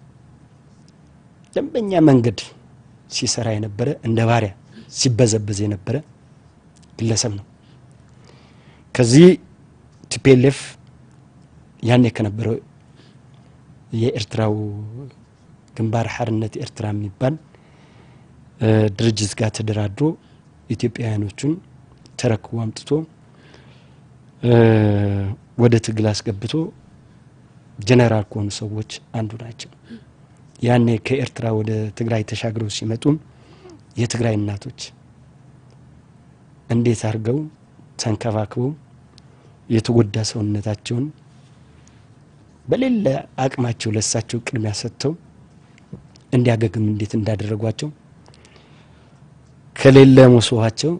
ደንበኛ መንገድ ሲሰራ የነበረ እንደ ባሪያ ሲበዘበዝ የነበረ ግለሰብ ነው። ከዚህ ቲፒኤልኤፍ ያኔ ከነበረው የኤርትራው ግንባር ሓርነት ኤርትራ የሚባል እ፣ ድርጅት ጋር ተደራድሮ ኢትዮጵያውያኖቹን ተረክቦ አምጥቶ እ፣ ወደ ትግል አስገብቶ ጀነራል ከሆኑ ሰዎች አንዱ ናቸው። ያኔ ከኤርትራ ወደ ትግራይ ተሻግረው ሲመጡ የትግራይ እናቶች እንዴት አድርገው ተንከባክበው የተጎዳ ሰውነታቸውን በሌለ አቅማቸው ለሳቸው ቅድሚያ ሰጥተው እንዲያገግም እንዴት እንዳደረጓቸው ከሌለ መሶባቸው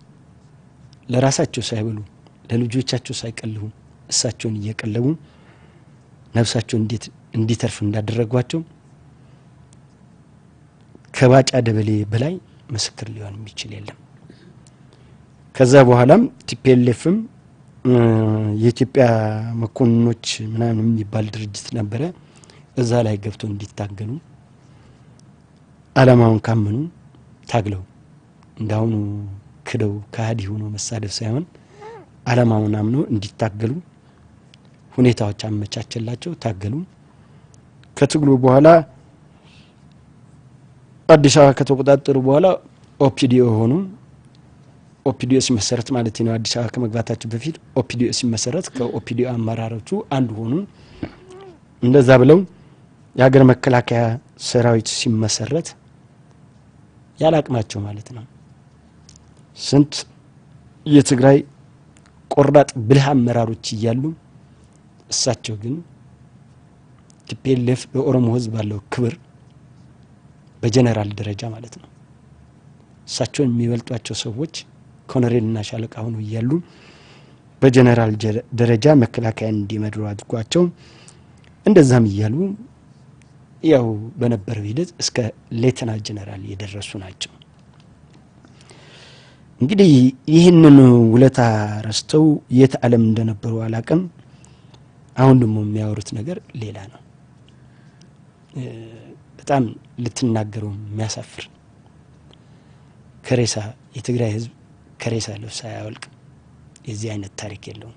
ለራሳቸው ሳይበሉ ለልጆቻቸው ሳይቀልቡ እሳቸውን እየቀለቡ ነፍሳቸው እንዴት እንዲተርፍ እንዳደረጓቸው ከባጫ ደበሌ በላይ ምስክር ሊሆን የሚችል የለም። ከዛ በኋላም ቲፒኤልኤፍም የኢትዮጵያ መኮንኖች ምናምን የሚባል ድርጅት ነበረ። እዛ ላይ ገብቶ እንዲታገሉ አላማውን ካመኑ ታግለው እንዳሁኑ ክደው ከሃዲ ሆኖ መሳደብ ሳይሆን አላማውን አምኖ እንዲታገሉ ሁኔታዎች አመቻቸላቸው፣ ታገሉ። ከትግሉ በኋላ አዲስ አበባ ከተቆጣጠሩ በኋላ ኦፒዲኦ ሆኑ። ኦፒዲኦ ሲመሰረት ማለት ነው። አዲስ አበባ ከመግባታቸው በፊት ኦፒዲኦ ሲመሰረት ከኦፒዲኦ አመራሮቹ አንዱ ሆኑ። እንደዛ ብለው የሀገር መከላከያ ሰራዊት ሲመሰረት ያለ አቅማቸው ማለት ነው ስንት የትግራይ ቆራጥ ብልህ አመራሮች እያሉ እሳቸው ግን ቲፒኤልኤፍ ለኦሮሞ ሕዝብ ባለው ክብር በጀነራል ደረጃ ማለት ነው እሳቸውን የሚበልጧቸው ሰዎች ኮሎኔልና ሻለቃ ሆኖ እያሉ በጀነራል ደረጃ መከላከያን እንዲመድሩ አድርጓቸው እንደዛም እያሉ ያው በነበረው ሂደት እስከ ሌተና ጀነራል የደረሱ ናቸው። እንግዲህ ይህንን ውለታ ረስተው የት ዓለም እንደነበሩ አላቅም። አሁን ደግሞ የሚያወሩት ነገር ሌላ ነው። በጣም ልትናገረው የሚያሳፍር ከሬሳ የትግራይ ህዝብ ከሬሳ ልብስ አያወልቅም። የዚህ አይነት ታሪክ የለውም።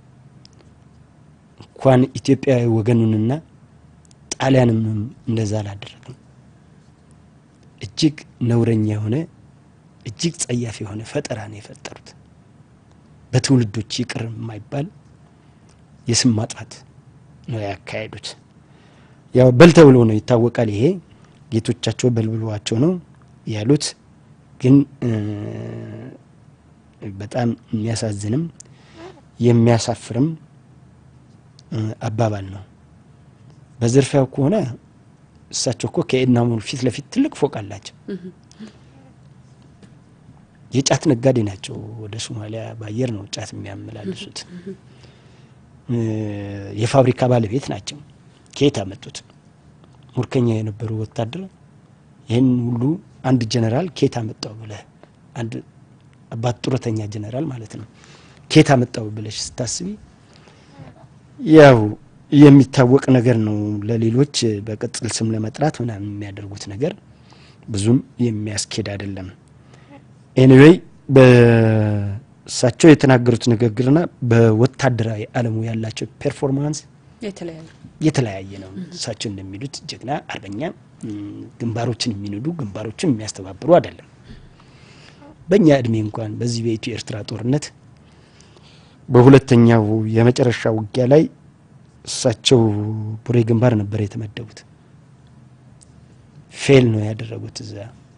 እንኳን ኢትዮጵያዊ ወገኑንና ጣሊያንም እንደዛ አላደረግም። እጅግ ነውረኛ የሆነ እጅግ ጸያፍ የሆነ ፈጠራ ነው የፈጠሩት። በትውልዶች ይቅር የማይባል የስም ማጥፋት ነው ያካሄዱት። ያው በል ተብሎ ነው ይታወቃል። ይሄ ጌቶቻቸው በልብሏቸው ነው ያሉት። ግን በጣም የሚያሳዝንም የሚያሳፍርም አባባል ነው። በዝርፊያው ከሆነ እሳቸው እኮ ከኤድና ሞል ፊት ለፊት ትልቅ ፎቅ አላቸው። የጫት ነጋዴ ናቸው። ወደ ሶማሊያ በአየር ነው ጫት የሚያመላልሱት። የፋብሪካ ባለቤት ናቸው። ከየት አመጡት? ሙርከኛ የነበሩ ወታደር ይህን ሁሉ አንድ ጀነራል ከየት አመጣው ብለህ አንድ አባት ጡረተኛ ጀነራል ማለት ነው ከየት አመጣው ብለሽ ስታስቢ ያው የሚታወቅ ነገር ነው። ለሌሎች በቅጽል ስም ለመጥራት ምናምን የሚያደርጉት ነገር ብዙም የሚያስኬድ አይደለም። ኤኒዌይ እሳቸው የተናገሩት ንግግርና በወታደራዊ ዓለሙ ያላቸው ፐርፎርማንስ የተለያዩ የተለያየ ነው። እሳቸው እንደሚሉት ጀግና አርበኛ ግንባሮችን የሚንዱ ግንባሮችን የሚያስተባብሩ አይደለም። በእኛ እድሜ እንኳን በዚህ በኢትዮ ኤርትራ ጦርነት በሁለተኛው የመጨረሻ ውጊያ ላይ እሳቸው ቡሬ ግንባር ነበር የተመደቡት። ፌል ነው ያደረጉት። እዛ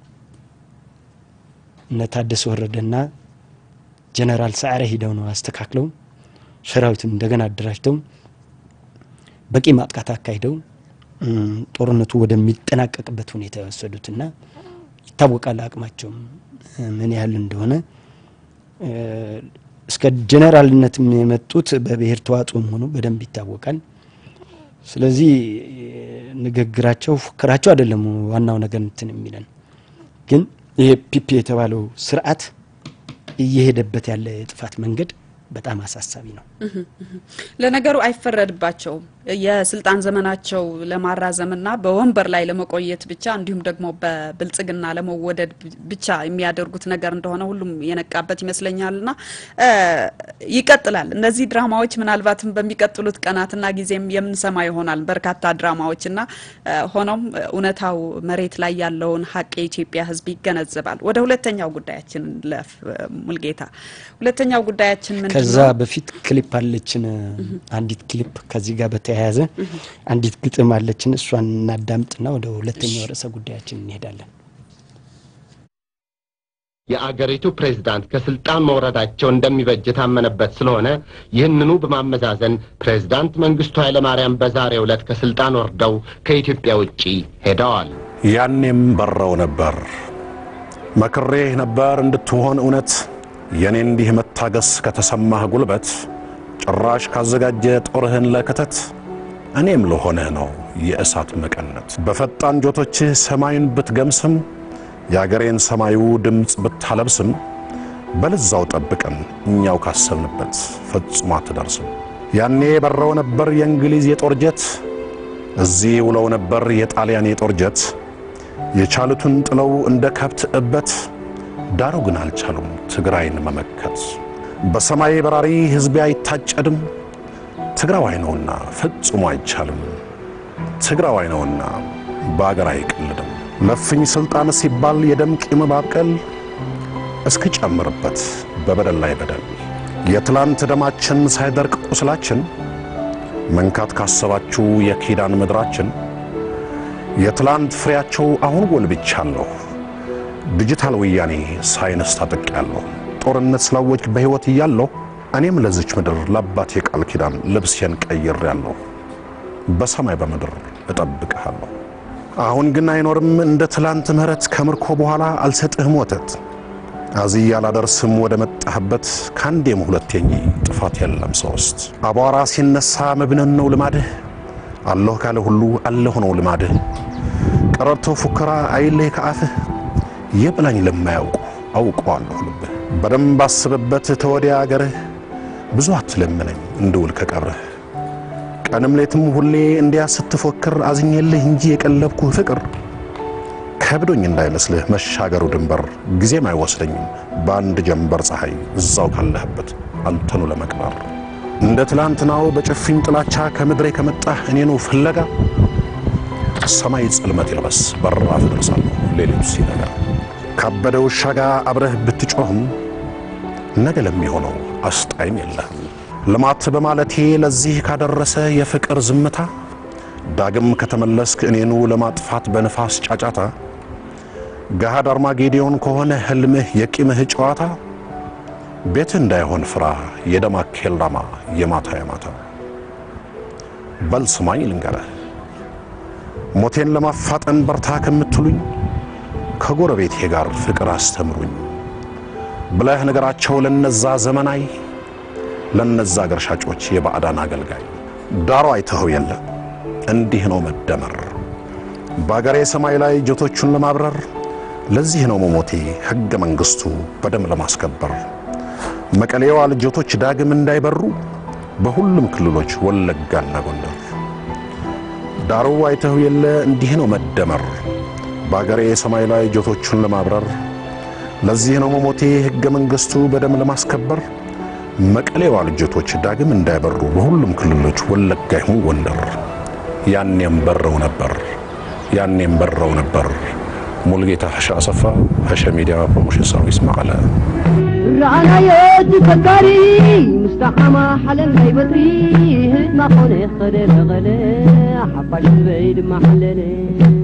እነ ታደሰ ወረደና ጀነራል ሰዓረ ሂደው ነው አስተካክለው ሰራዊቱን እንደገና አደራጅተው በቂ ማጥቃት አካሂደው ጦርነቱ ወደሚጠናቀቅበት ሁኔታ የወሰዱትና ይታወቃል አቅማቸውም ምን ያህል እንደሆነ እስከ ጀነራልነትም የመጡት በብሔር ተዋጽኦም ሆኖ በደንብ ይታወቃል። ስለዚህ ንግግራቸው ፉከራቸው አይደለም ዋናው ነገር እንትን የሚለን ግን ይሄ ፒፒ የተባለው ስርዓት እየሄደበት ያለ የጥፋት መንገድ በጣም አሳሳቢ ነው። ለነገሩ አይፈረድባቸውም። የስልጣን ዘመናቸው ለማራዘምና በወንበር ላይ ለመቆየት ብቻ እንዲሁም ደግሞ በብልጽግና ለመወደድ ብቻ የሚያደርጉት ነገር እንደሆነ ሁሉም የነቃበት ይመስለኛልና ይቀጥላል። እነዚህ ድራማዎች ምናልባትም በሚቀጥሉት ቀናትና ጊዜም የምንሰማ ይሆናል በርካታ ድራማዎችና ሆኖም እውነታው መሬት ላይ ያለውን ሀቅ የኢትዮጵያ ሕዝብ ይገነዘባል። ወደ ሁለተኛው ጉዳያችን ለፍ ሙልጌታ። ሁለተኛው ጉዳያችን ምንድን ከዛ ነው? በፊት ክሊፕ አለችን፣ አንዲት ክሊፕ ከዚህ ጋር በተያያዘ አንዲት ግጥም አለችን። እሷን እናዳምጥና ወደ ሁለተኛው ርዕሰ ጉዳያችን እንሄዳለን። የአገሪቱ ፕሬዝዳንት ከስልጣን መውረዳቸው እንደሚበጅ የታመነበት ስለሆነ ይህንኑ በማመዛዘን ፕሬዝዳንት መንግስቱ ኃይለማርያም በዛሬው ዕለት ከስልጣን ወርደው ከኢትዮጵያ ውጪ ሄደዋል። ያኔም በረው ነበር መክሬህ ነበር እንድትሆን እውነት የኔ እንዲህ መታገስ ከተሰማህ ጉልበት ጭራሽ ካዘጋጀ ጦርህን ለክተት እኔም ለሆነህ ነው የእሳት መቀነት በፈጣን ጆቶችህ ሰማዩን ብትገምስም የአገሬን ሰማዩ ድምፅ ብታለብስም በልዛው ጠብቀን እኛው ካሰብንበት ፈጽሞ አትደርስም። ያኔ በረው ነበር የእንግሊዝ የጦር ጀት፣ እዚህ ውለው ነበር የጣሊያን የጦር ጀት። የቻሉትን ጥለው እንደ ከብት እበት፣ ዳሩ ግን አልቻሉም ትግራይን መመከት። በሰማይ በራሪ ሕዝቤ አይታጨድም፣ ትግራዋይ ነውና ፈጽሞ አይቻልም። ትግራዋይ ነውና በአገር አይቀልድም። ለፍኝ ስልጣን ሲባል የደም ቂም ማብቀል እስክጨምርበት በበደል ላይ በደል የትላንት ደማችን ሳይደርቅ ቁስላችን መንካት ካሰባችሁ የኪዳን ምድራችን የትላንት ፍሬያቸው አሁን ጎልብቻለሁ። ዲጂታል ወያኔ ሳይንስ ታጠቂያለሁ። ጦርነት ስላወጅ በሕይወት እያለሁ እኔም ለዚች ምድር ለአባቴ ቃል ኪዳን ልብሴን ቀይሬያለሁ። በሰማይ በምድር እጠብቅሃለሁ። አሁን ግን አይኖርም እንደ ትላንት ምሕረት ከምርኮ በኋላ አልሰጥህም ወተት አዝያ አላደርስም ወደ መጣህበት ከአንዴም ሁለቴ እንጂ ጥፋት የለም ሶስት አቧራ ሲነሳ መብነን ነው ልማድህ አለሁ ካለ ሁሉ አለሁ ነው ልማድህ ቀረርቶ ፉከራ አይለይ ከአፍህ የብላኝ ለማያውቁ አውቀዋለሁ ልብህ በደንብ አስብበት ተወዲያ አገርህ ብዙ አትለምነኝ እንድውል ከቀብርህ ቀንም ሌትም ሁሌ እንዲያ ስትፎክር አዝኜልህ እንጂ የቀለብኩህ ፍቅር ከብዶኝ እንዳይመስልህ መሻገሩ ድንበር ጊዜም አይወስደኝም በአንድ ጀንበር ፀሐይ እዛው ካለህበት አንተኑ ለመቅበር እንደ ትላንትናው በጭፍኝ ጥላቻ ከምድሬ ከመጣህ እኔኑ ፍለጋ ሰማይ ጽልመት ይልበስ በራፍ እደርሳለሁ ሌሊቱ ሲነጋ ካበደ ውሻ ጋር አብረህ ብትጮህም ነገ ለሚሆነው አስጣይም የለህም ልማት በማለቴ ለዚህ ካደረሰ የፍቅር ዝምታ ዳግም ከተመለስክ እኔኑ ለማጥፋት በንፋስ ጫጫታ ገሃድ አርማጌዲዮን ከሆነ ህልምህ የቂምህ ጨዋታ ቤትህ እንዳይሆን ፍራ የደማ ኬልዳማ የማታ የማታ በል ስማኝ ልንገረህ ሞቴን ለማፋጠን በርታ ከምትሉኝ ከጎረቤቴ ጋር ፍቅር አስተምሩኝ ብለህ ነገራቸው ለነዛ ዘመናይ ለነዛ አገር ሻጮች የባዕዳን አገልጋይ ዳሩ አይተኸው የለ እንዲህ ነው መደመር በአገሬ ሰማይ ላይ ጀቶቹን ለማብረር ለዚህ ነው መሞቴ ሕገ መንግሥቱ በደም ለማስከበር መቀሌዋ ልጆቶች ዳግም እንዳይበሩ በሁሉም ክልሎች ወለጋና ጎንደር ዳሩ አይተኸው የለ እንዲህ ነው መደመር በአገሬ ሰማይ ላይ ጀቶቹን ለማብረር ለዚህ ነው መሞቴ ሕገ መንግሥቱ በደም ለማስከበር መቀሌዋ ልጆቶች ዳግም እንዳይበሩ በሁሉም ክልሎች ወለጋ ይሁን ጎንደር ያኔም በረው ነበር ያኔም በረው ነበር። ሙልጌታ ሐሻ አሰፋ ሐሸ ሚዲያ ፕሮሞሽን ሰርቪስ መቀለ رأنا تفكري مستحمى حلل هاي بطري هد ما خونه خدل غلا حباش البيد ما حلل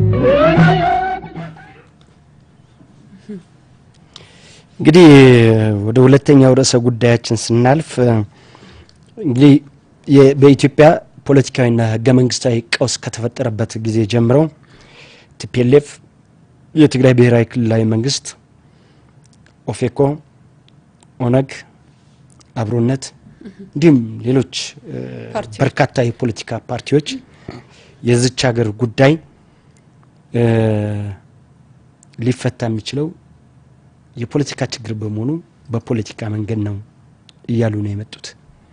እንግዲህ ወደ ሁለተኛው ርዕሰ ጉዳያችን ስናልፍ እንግዲህ የ- በኢትዮጵያ ፖለቲካዊና ህገ መንግስታዊ ቀውስ ከተፈጠረበት ጊዜ ጀምሮ ቲፒኤልኤፍ፣ የትግራይ ብሔራዊ ክልላዊ መንግስት፣ ኦፌኮ፣ ኦነግ፣ አብሮነት እንዲሁም ሌሎች እ፣ ፓርቲዎች። በርካታ የፖለቲካ ፓርቲዎች የዚች ሀገር ጉዳይ እ፣ ሊፈታ የሚችለው የፖለቲካ ችግር በመሆኑ በፖለቲካ መንገድ ነው እያሉ ነው የመጡት።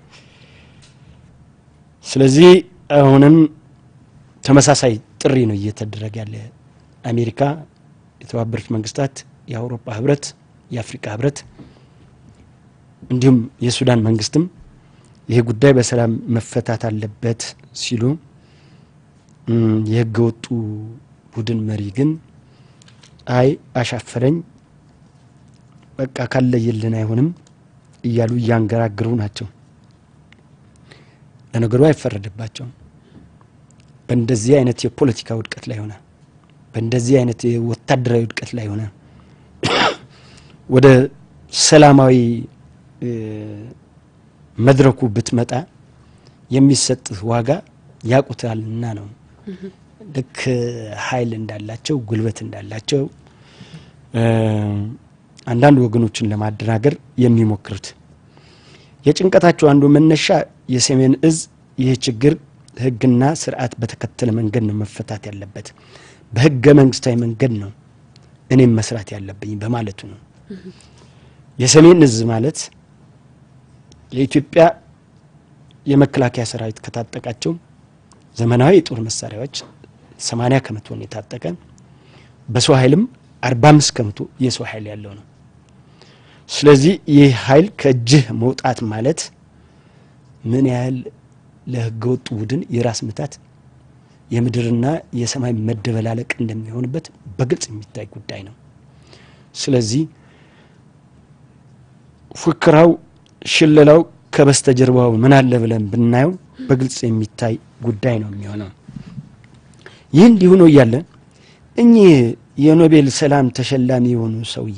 ስለዚህ አሁንም ተመሳሳይ ጥሪ ነው እየተደረገ ያለ። አሜሪካ፣ የተባበሩት መንግስታት፣ የአውሮፓ ህብረት፣ የአፍሪካ ህብረት እንዲሁም የሱዳን መንግስትም ይሄ ጉዳይ በሰላም መፈታት አለበት ሲሉ እም፣ የህገ ወጡ ቡድን መሪ ግን አይ አሻፈረኝ በቃ ካለየልን አይሆንም እያሉ እያንገራግሩ ናቸው። ለነገሩ አይፈረድባቸውም። በእንደዚህ አይነት የፖለቲካ ውድቀት ላይ ሆነ በእንደዚህ አይነት የወታደራዊ ውድቀት ላይ ሆነ ወደ ሰላማዊ እ፣ መድረኩ ብትመጣ የሚሰጥ ዋጋ ያቁታልና ነው። ልክ ኃይል እንዳላቸው ጉልበት እንዳላቸው እ፣ አንዳንድ ወገኖችን ለማደናገር የሚሞክሩት የጭንቀታቸው አንዱ መነሻ የሰሜን እዝ ይህ ችግር ህግና ስርዓት በተከተለ መንገድ ነው መፈታት ያለበት፣ በህገ መንግስታዊ መንገድ ነው እኔም መስራት ያለብኝ በማለቱ ነው። የሰሜን እዝ ማለት የኢትዮጵያ የመከላከያ ሰራዊት ከታጠቃቸው ዘመናዊ የጦር መሳሪያዎች 80 ከመቶን የታጠቀ በሰው ኃይልም 45 ከመቶ የሰው ኃይል ያለው ነው። ስለዚህ ይህ ኃይል ከእጅህ መውጣት ማለት ምን ያህል ለህገ ወጡ ቡድን የራስ ምታት የምድርና የሰማይ መደበላለቅ እንደሚሆንበት በግልጽ የሚታይ ጉዳይ ነው። ስለዚህ ፉክራው፣ ሽለላው ከበስተጀርባው ምን አለ ብለን ብናየው በግልጽ የሚታይ ጉዳይ ነው የሚሆነው። ይህ እንዲሁ ነው እያለ እኚህ የኖቤል ሰላም ተሸላሚ የሆኑ ሰውዬ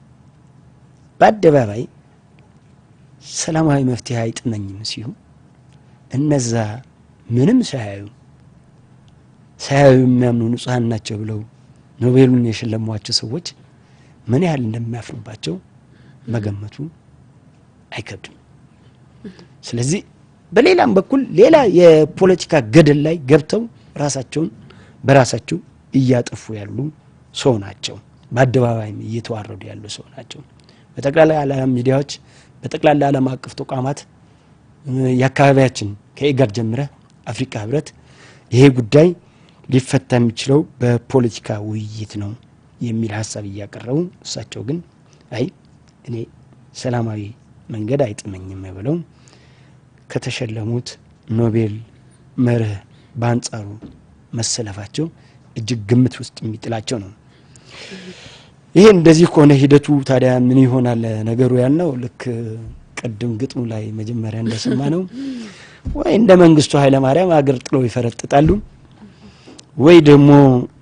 በአደባባይ ሰላማዊ መፍትሄ አይጥመኝም ሲሉ እነዛ ምንም ሳያዩ ሳያዩ የሚያምኑ ንጹሐን ናቸው ብለው ኖቤሉን የሸለሟቸው ሰዎች ምን ያህል እንደሚያፍሩባቸው መገመቱ አይከብድም። ስለዚህ በሌላም በኩል ሌላ የፖለቲካ ገደል ላይ ገብተው ራሳቸውን በራሳቸው እያጠፉ ያሉ ሰው ናቸው። በአደባባይም እየተዋረዱ ያሉ ሰው ናቸው። በጠቅላላ ዓለም ሚዲያዎች፣ በጠቅላላ ዓለም አቀፍ ተቋማት የአካባቢያችን ከኢጋድ ጀምረ አፍሪካ ህብረት ይሄ ጉዳይ ሊፈታ የሚችለው በፖለቲካ ውይይት ነው የሚል ሀሳብ እያቀረቡ እሳቸው ግን አይ እኔ ሰላማዊ መንገድ አይጥመኝም ብለው ከተሸለሙት ኖቤል መርህ በአንጻሩ መሰለፋቸው እጅግ ግምት ውስጥ የሚጥላቸው ነው። ይሄ እንደዚህ ከሆነ ሂደቱ ታዲያ ምን ይሆናል ነገሩ ያልነው ልክ ቅድም ግጥሙ ላይ መጀመሪያ እንደሰማ ነው ወይ እንደ መንግስቱ ኃይለማርያም አገር ጥለው ይፈረጥጣሉ ወይ ደግሞ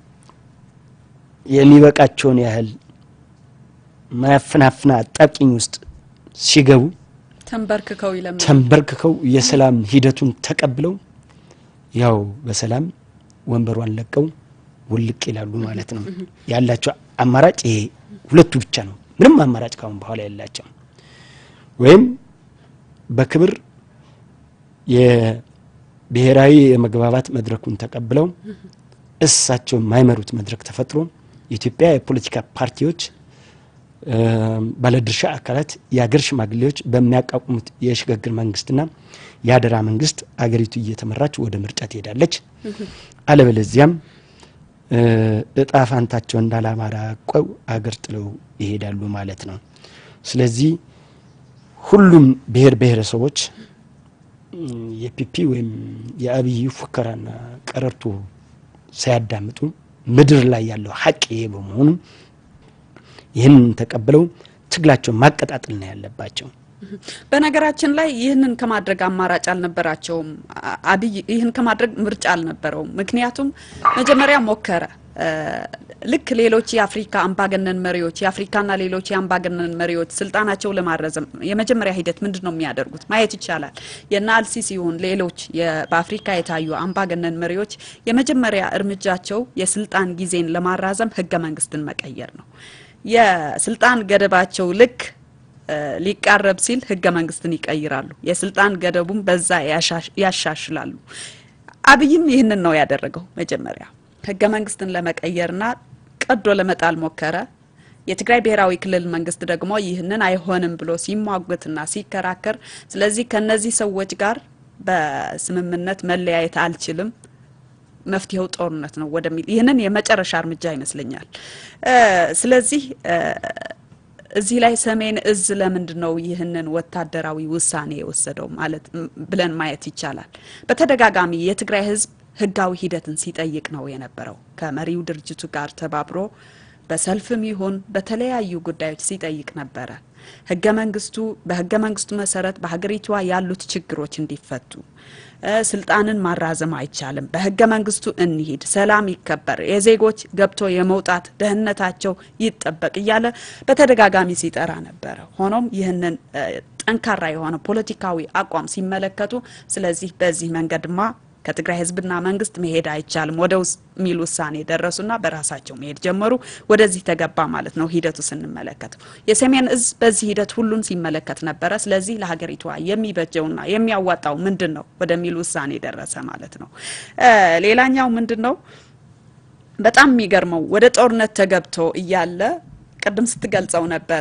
የሚበቃቸውን ያህል ማያፈናፍና አጣብቂኝ ውስጥ ሲገቡ ተንበርክከው ይለምናል። ተንበርክከው የሰላም ሂደቱን ተቀብለው ያው በሰላም ወንበሯን ለቀው ውልቅ ይላሉ ማለት ነው። ያላቸው አማራጭ ይሄ ሁለቱ ብቻ ነው። ምንም አማራጭ ካሁን በኋላ የላቸው። ወይም በክብር የብሔራዊ የመግባባት መድረኩን ተቀብለው እሳቸው የማይመሩት መድረክ ተፈጥሮ የኢትዮጵያ የፖለቲካ ፓርቲዎች፣ ባለድርሻ አካላት፣ የአገር ሽማግሌዎች በሚያቋቁሙት የሽግግር መንግስትና የአደራ መንግስት አገሪቱ እየተመራች ወደ ምርጫ ትሄዳለች። አለበለዚያም እጣ ፋንታቸው እንዳላማራ ቆው አገር ጥለው ይሄዳሉ ማለት ነው። ስለዚህ ሁሉም ብሔር ብሔረሰቦች የፒፒ ወይም የአብይ ፉከራና ቀረርቶ ሳያዳምጡ ምድር ላይ ያለው ሀቅ ይሄ በመሆኑ ይህንን ተቀብለው ትግላቸውን ማቀጣጠል ነው ያለባቸው። በነገራችን ላይ ይህንን ከማድረግ አማራጭ አልነበራቸውም። አብይ ይህን ከማድረግ ምርጫ አልነበረውም። ምክንያቱም መጀመሪያ ሞከረ። ልክ ሌሎች የአፍሪካ አምባገነን መሪዎች የአፍሪካና ሌሎች የአምባገነን መሪዎች ስልጣናቸው ለማረዘም የመጀመሪያ ሂደት ምንድን ነው የሚያደርጉት ማየት ይቻላል። የነ አልሲሲ ይሁን ሌሎች በአፍሪካ የታዩ አምባገነን መሪዎች የመጀመሪያ እርምጃቸው የስልጣን ጊዜን ለማራዘም ህገ መንግስትን መቀየር ነው። የስልጣን ገደባቸው ልክ ሊቃረብ ሲል ህገ መንግስትን ይቀይራሉ። የስልጣን ገደቡም በዛ ያሻሽላሉ። አብይም ይህንን ነው ያደረገው። መጀመሪያ ህገ መንግስትን ለመቀየርና ቀዶ ለመጣል ሞከረ። የትግራይ ብሔራዊ ክልል መንግስት ደግሞ ይህንን አይሆንም ብሎ ሲሟገትና ሲከራከር፣ ስለዚህ ከነዚህ ሰዎች ጋር በስምምነት መለያየት አልችልም መፍትሄው ጦርነት ነው ወደሚል ይህንን የመጨረሻ እርምጃ ይመስለኛል። ስለዚህ እዚህ ላይ ሰሜን እዝ ለምንድን ነው ይህንን ወታደራዊ ውሳኔ የወሰደው ማለት ብለን ማየት ይቻላል። በተደጋጋሚ የትግራይ ህዝብ ህጋዊ ሂደትን ሲጠይቅ ነው የነበረው። ከመሪው ድርጅቱ ጋር ተባብሮ በሰልፍም ይሁን በተለያዩ ጉዳዮች ሲጠይቅ ነበረ። ህገ መንግስቱ በህገ መንግስቱ መሰረት በሀገሪቷ ያሉት ችግሮች እንዲፈቱ ስልጣንን ማራዘም አይቻልም፣ በህገ መንግስቱ እንሂድ፣ ሰላም ይከበር፣ የዜጎች ገብቶ የመውጣት ደህንነታቸው ይጠበቅ እያለ በተደጋጋሚ ሲጠራ ነበረ። ሆኖም ይህንን ጠንካራ የሆነ ፖለቲካዊ አቋም ሲመለከቱ ስለዚህ በዚህ መንገድማ ከትግራይ ህዝብና መንግስት መሄድ አይቻልም ወደ ሚል ውሳኔ ደረሱና በራሳቸው መሄድ ጀመሩ። ወደዚህ ተገባ ማለት ነው ሂደቱ ስንመለከተው። የሰሜን እዝ በዚህ ሂደት ሁሉን ሲመለከት ነበረ። ስለዚህ ለሀገሪቷ የሚበጀውና የሚያዋጣው ምንድን ነው ወደሚል ውሳኔ ደረሰ ማለት ነው። ሌላኛው ምንድን ነው በጣም የሚገርመው ወደ ጦርነት ተገብቶ እያለ ቅድም ስትገልጸው ነበረ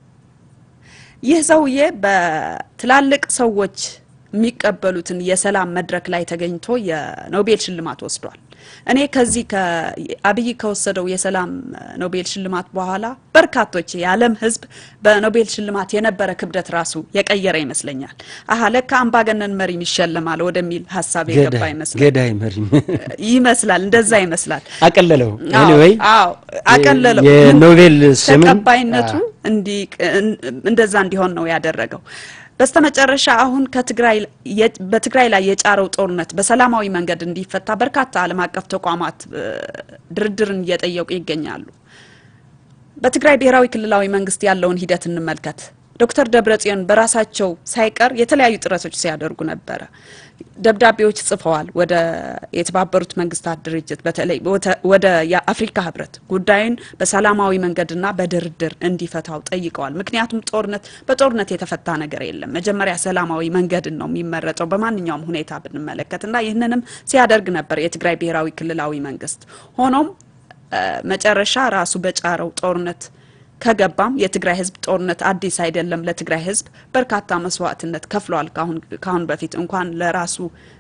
ይህ ሰውዬ በትላልቅ ሰዎች የሚቀበሉትን የሰላም መድረክ ላይ ተገኝቶ የኖቤል ሽልማት ወስዷል። እኔ ከዚህ አብይ ከወሰደው የሰላም ኖቤል ሽልማት በኋላ በርካቶች የዓለም ሕዝብ በኖቤል ሽልማት የነበረ ክብደት ራሱ የቀየረ ይመስለኛል። አሀ ለካ አምባገነን መሪም ይሸልማል ወደሚል ሀሳብ የገባ ይመስላል። ገዳይ መሪም ይመስላል፣ እንደዛ ይመስላል። አቀለለው ኤኒዌይ አዎ አቀለለው። የኖቤል ስምን ተቀባይነቱ እንደዛ እንዲሆን ነው ያደረገው። በስተመጨረሻ አሁን ከትግራይ በትግራይ ላይ የጫረው ጦርነት በሰላማዊ መንገድ እንዲፈታ በርካታ ዓለም አቀፍ ተቋማት ድርድርን እየጠየቁ ይገኛሉ። በትግራይ ብሔራዊ ክልላዊ መንግስት ያለውን ሂደት እንመልከት። ዶክተር ደብረጽዮን በራሳቸው ሳይቀር የተለያዩ ጥረቶች ሲያደርጉ ነበረ። ደብዳቤዎች ጽፈዋል ወደ የተባበሩት መንግስታት ድርጅት በተለይ ወደ የአፍሪካ ህብረት ጉዳዩን በሰላማዊ መንገድና በድርድር እንዲፈታው ጠይቀዋል። ምክንያቱም ጦርነት በጦርነት የተፈታ ነገር የለም። መጀመሪያ ሰላማዊ መንገድን ነው የሚመረጠው በማንኛውም ሁኔታ ብንመለከትና ይህንንም ሲያደርግ ነበር የትግራይ ብሔራዊ ክልላዊ መንግስት። ሆኖም መጨረሻ ራሱ በጫረው ጦርነት ከገባም የትግራይ ህዝብ ጦርነት አዲስ አይደለም። ለትግራይ ህዝብ በርካታ መስዋዕትነት ከፍለዋል። ካሁን በፊት እንኳን ለራሱ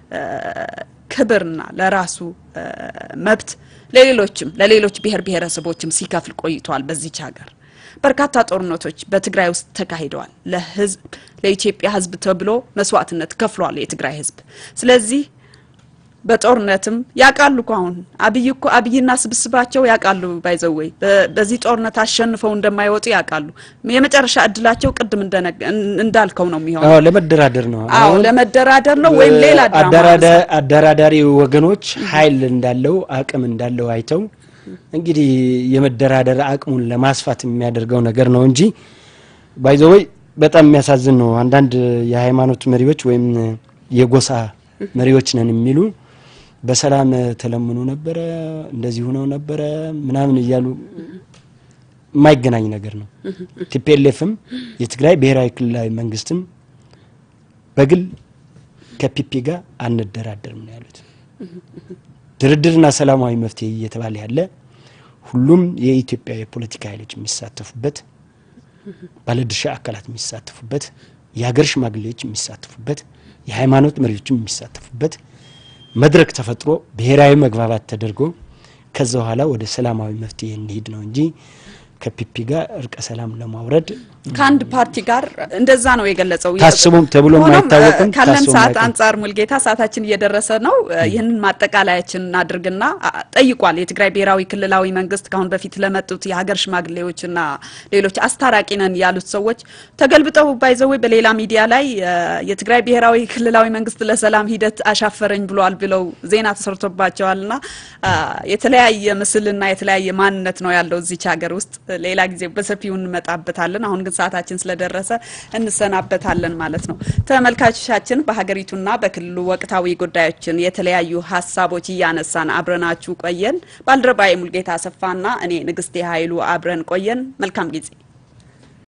ክብርና ለራሱ መብት ለሌሎችም ለሌሎች ብሔር ብሔረሰቦችም ሲከፍል ቆይተዋል። በዚች ሀገር በርካታ ጦርነቶች በትግራይ ውስጥ ተካሂደዋል። ለህዝብ ለኢትዮጵያ ህዝብ ተብሎ መስዋዕትነት ከፍሏል የትግራይ ህዝብ። ስለዚህ በጦርነትም ያውቃሉ እኮ አሁን አብይ እኮ አብይና ስብስባቸው ያውቃሉ። ባይዘወይ በዚህ ጦርነት አሸንፈው እንደማይወጡ ያውቃሉ። የመጨረሻ እድላቸው ቅድም እንዳልከው ነው የሚሆነው። አዎ ለመደራደር ነው። አዎ ለመደራደር ነው ወይም ሌላ ድራማ አደራዳሪ ወገኖች ኃይል እንዳለው አቅም እንዳለው አይተው እንግዲህ የመደራደር አቅሙን ለማስፋት የሚያደርገው ነገር ነው እንጂ ባይዘወይ በጣም የሚያሳዝን ነው። አንዳንድ የሃይማኖት መሪዎች ወይም የጎሳ መሪዎች ነን የሚሉ በሰላም ተለምኖ ነበረ እንደዚህ ሆነው ነበረ ምናምን እያሉ የማይገናኝ ነገር ነው። ቲፒኤልኤፍም የትግራይ ብሔራዊ ክልላዊ መንግስትም በግል ከፒፒ ጋር አንደራደርም ነው ያሉት። ድርድርና ሰላማዊ መፍትሄ እየተባለ ያለ ሁሉም የኢትዮጵያ የፖለቲካ ኃይሎች የሚሳተፉበት፣ ባለድርሻ አካላት የሚሳተፉበት፣ የሀገር ሽማግሌዎች የሚሳተፉበት፣ የሃይማኖት መሪዎችም የሚሳተፉበት መድረክ ተፈጥሮ ብሔራዊ መግባባት ተደርጎ ከዛ በኋላ ወደ ሰላማዊ መፍትሄ እንሂድ ነው እንጂ ከፒፒ ጋር እርቀ ሰላም ለማውረድ ከአንድ ፓርቲ ጋር እንደዛ ነው የገለጸው። ታስቦም ተብሎም ሆኖም አይታወቅም፣ ካለን ታስቦም ሰዓት አይታወቅም። አንጻር ሙልጌታ ሰዓታችን እየደረሰ ነው። ይህንን ማጠቃለያችን እናድርግና አ- ጠይቋል የትግራይ ብሔራዊ ክልላዊ መንግስት ካሁን በፊት ለመጡት የሀገር ሽማግሌዎችና ሌሎች አስታራቂ ነን ያሉት ሰዎች ተገልብጠው ባይዘዌ በሌላ ሚዲያ ላይ እ፣ የትግራይ ብሔራዊ ክልላዊ መንግስት ለሰላም ሂደት አሻፈረኝ ብሏል ብለው ዜና ተሰርቶባቸዋልና አ፣ የተለያየ ምስልና የተለያየ ማንነት ነው ያለው እዚች ሀገር ውስጥ። ሌላ ጊዜ በሰፊው እንመጣበታለን። አሁን ግን ሰዓታችን ስለደረሰ እንሰናበታለን ማለት ነው። ተመልካቾቻችን በሀገሪቱና በክልሉ ወቅታዊ ጉዳዮችን የተለያዩ ሀሳቦች እያነሳን አብረናችሁ ቆየን። ባልደረባዬ ሙልጌታ አሰፋና እኔ ንግስቴ ኃይሉ አብረን ቆየን። መልካም ጊዜ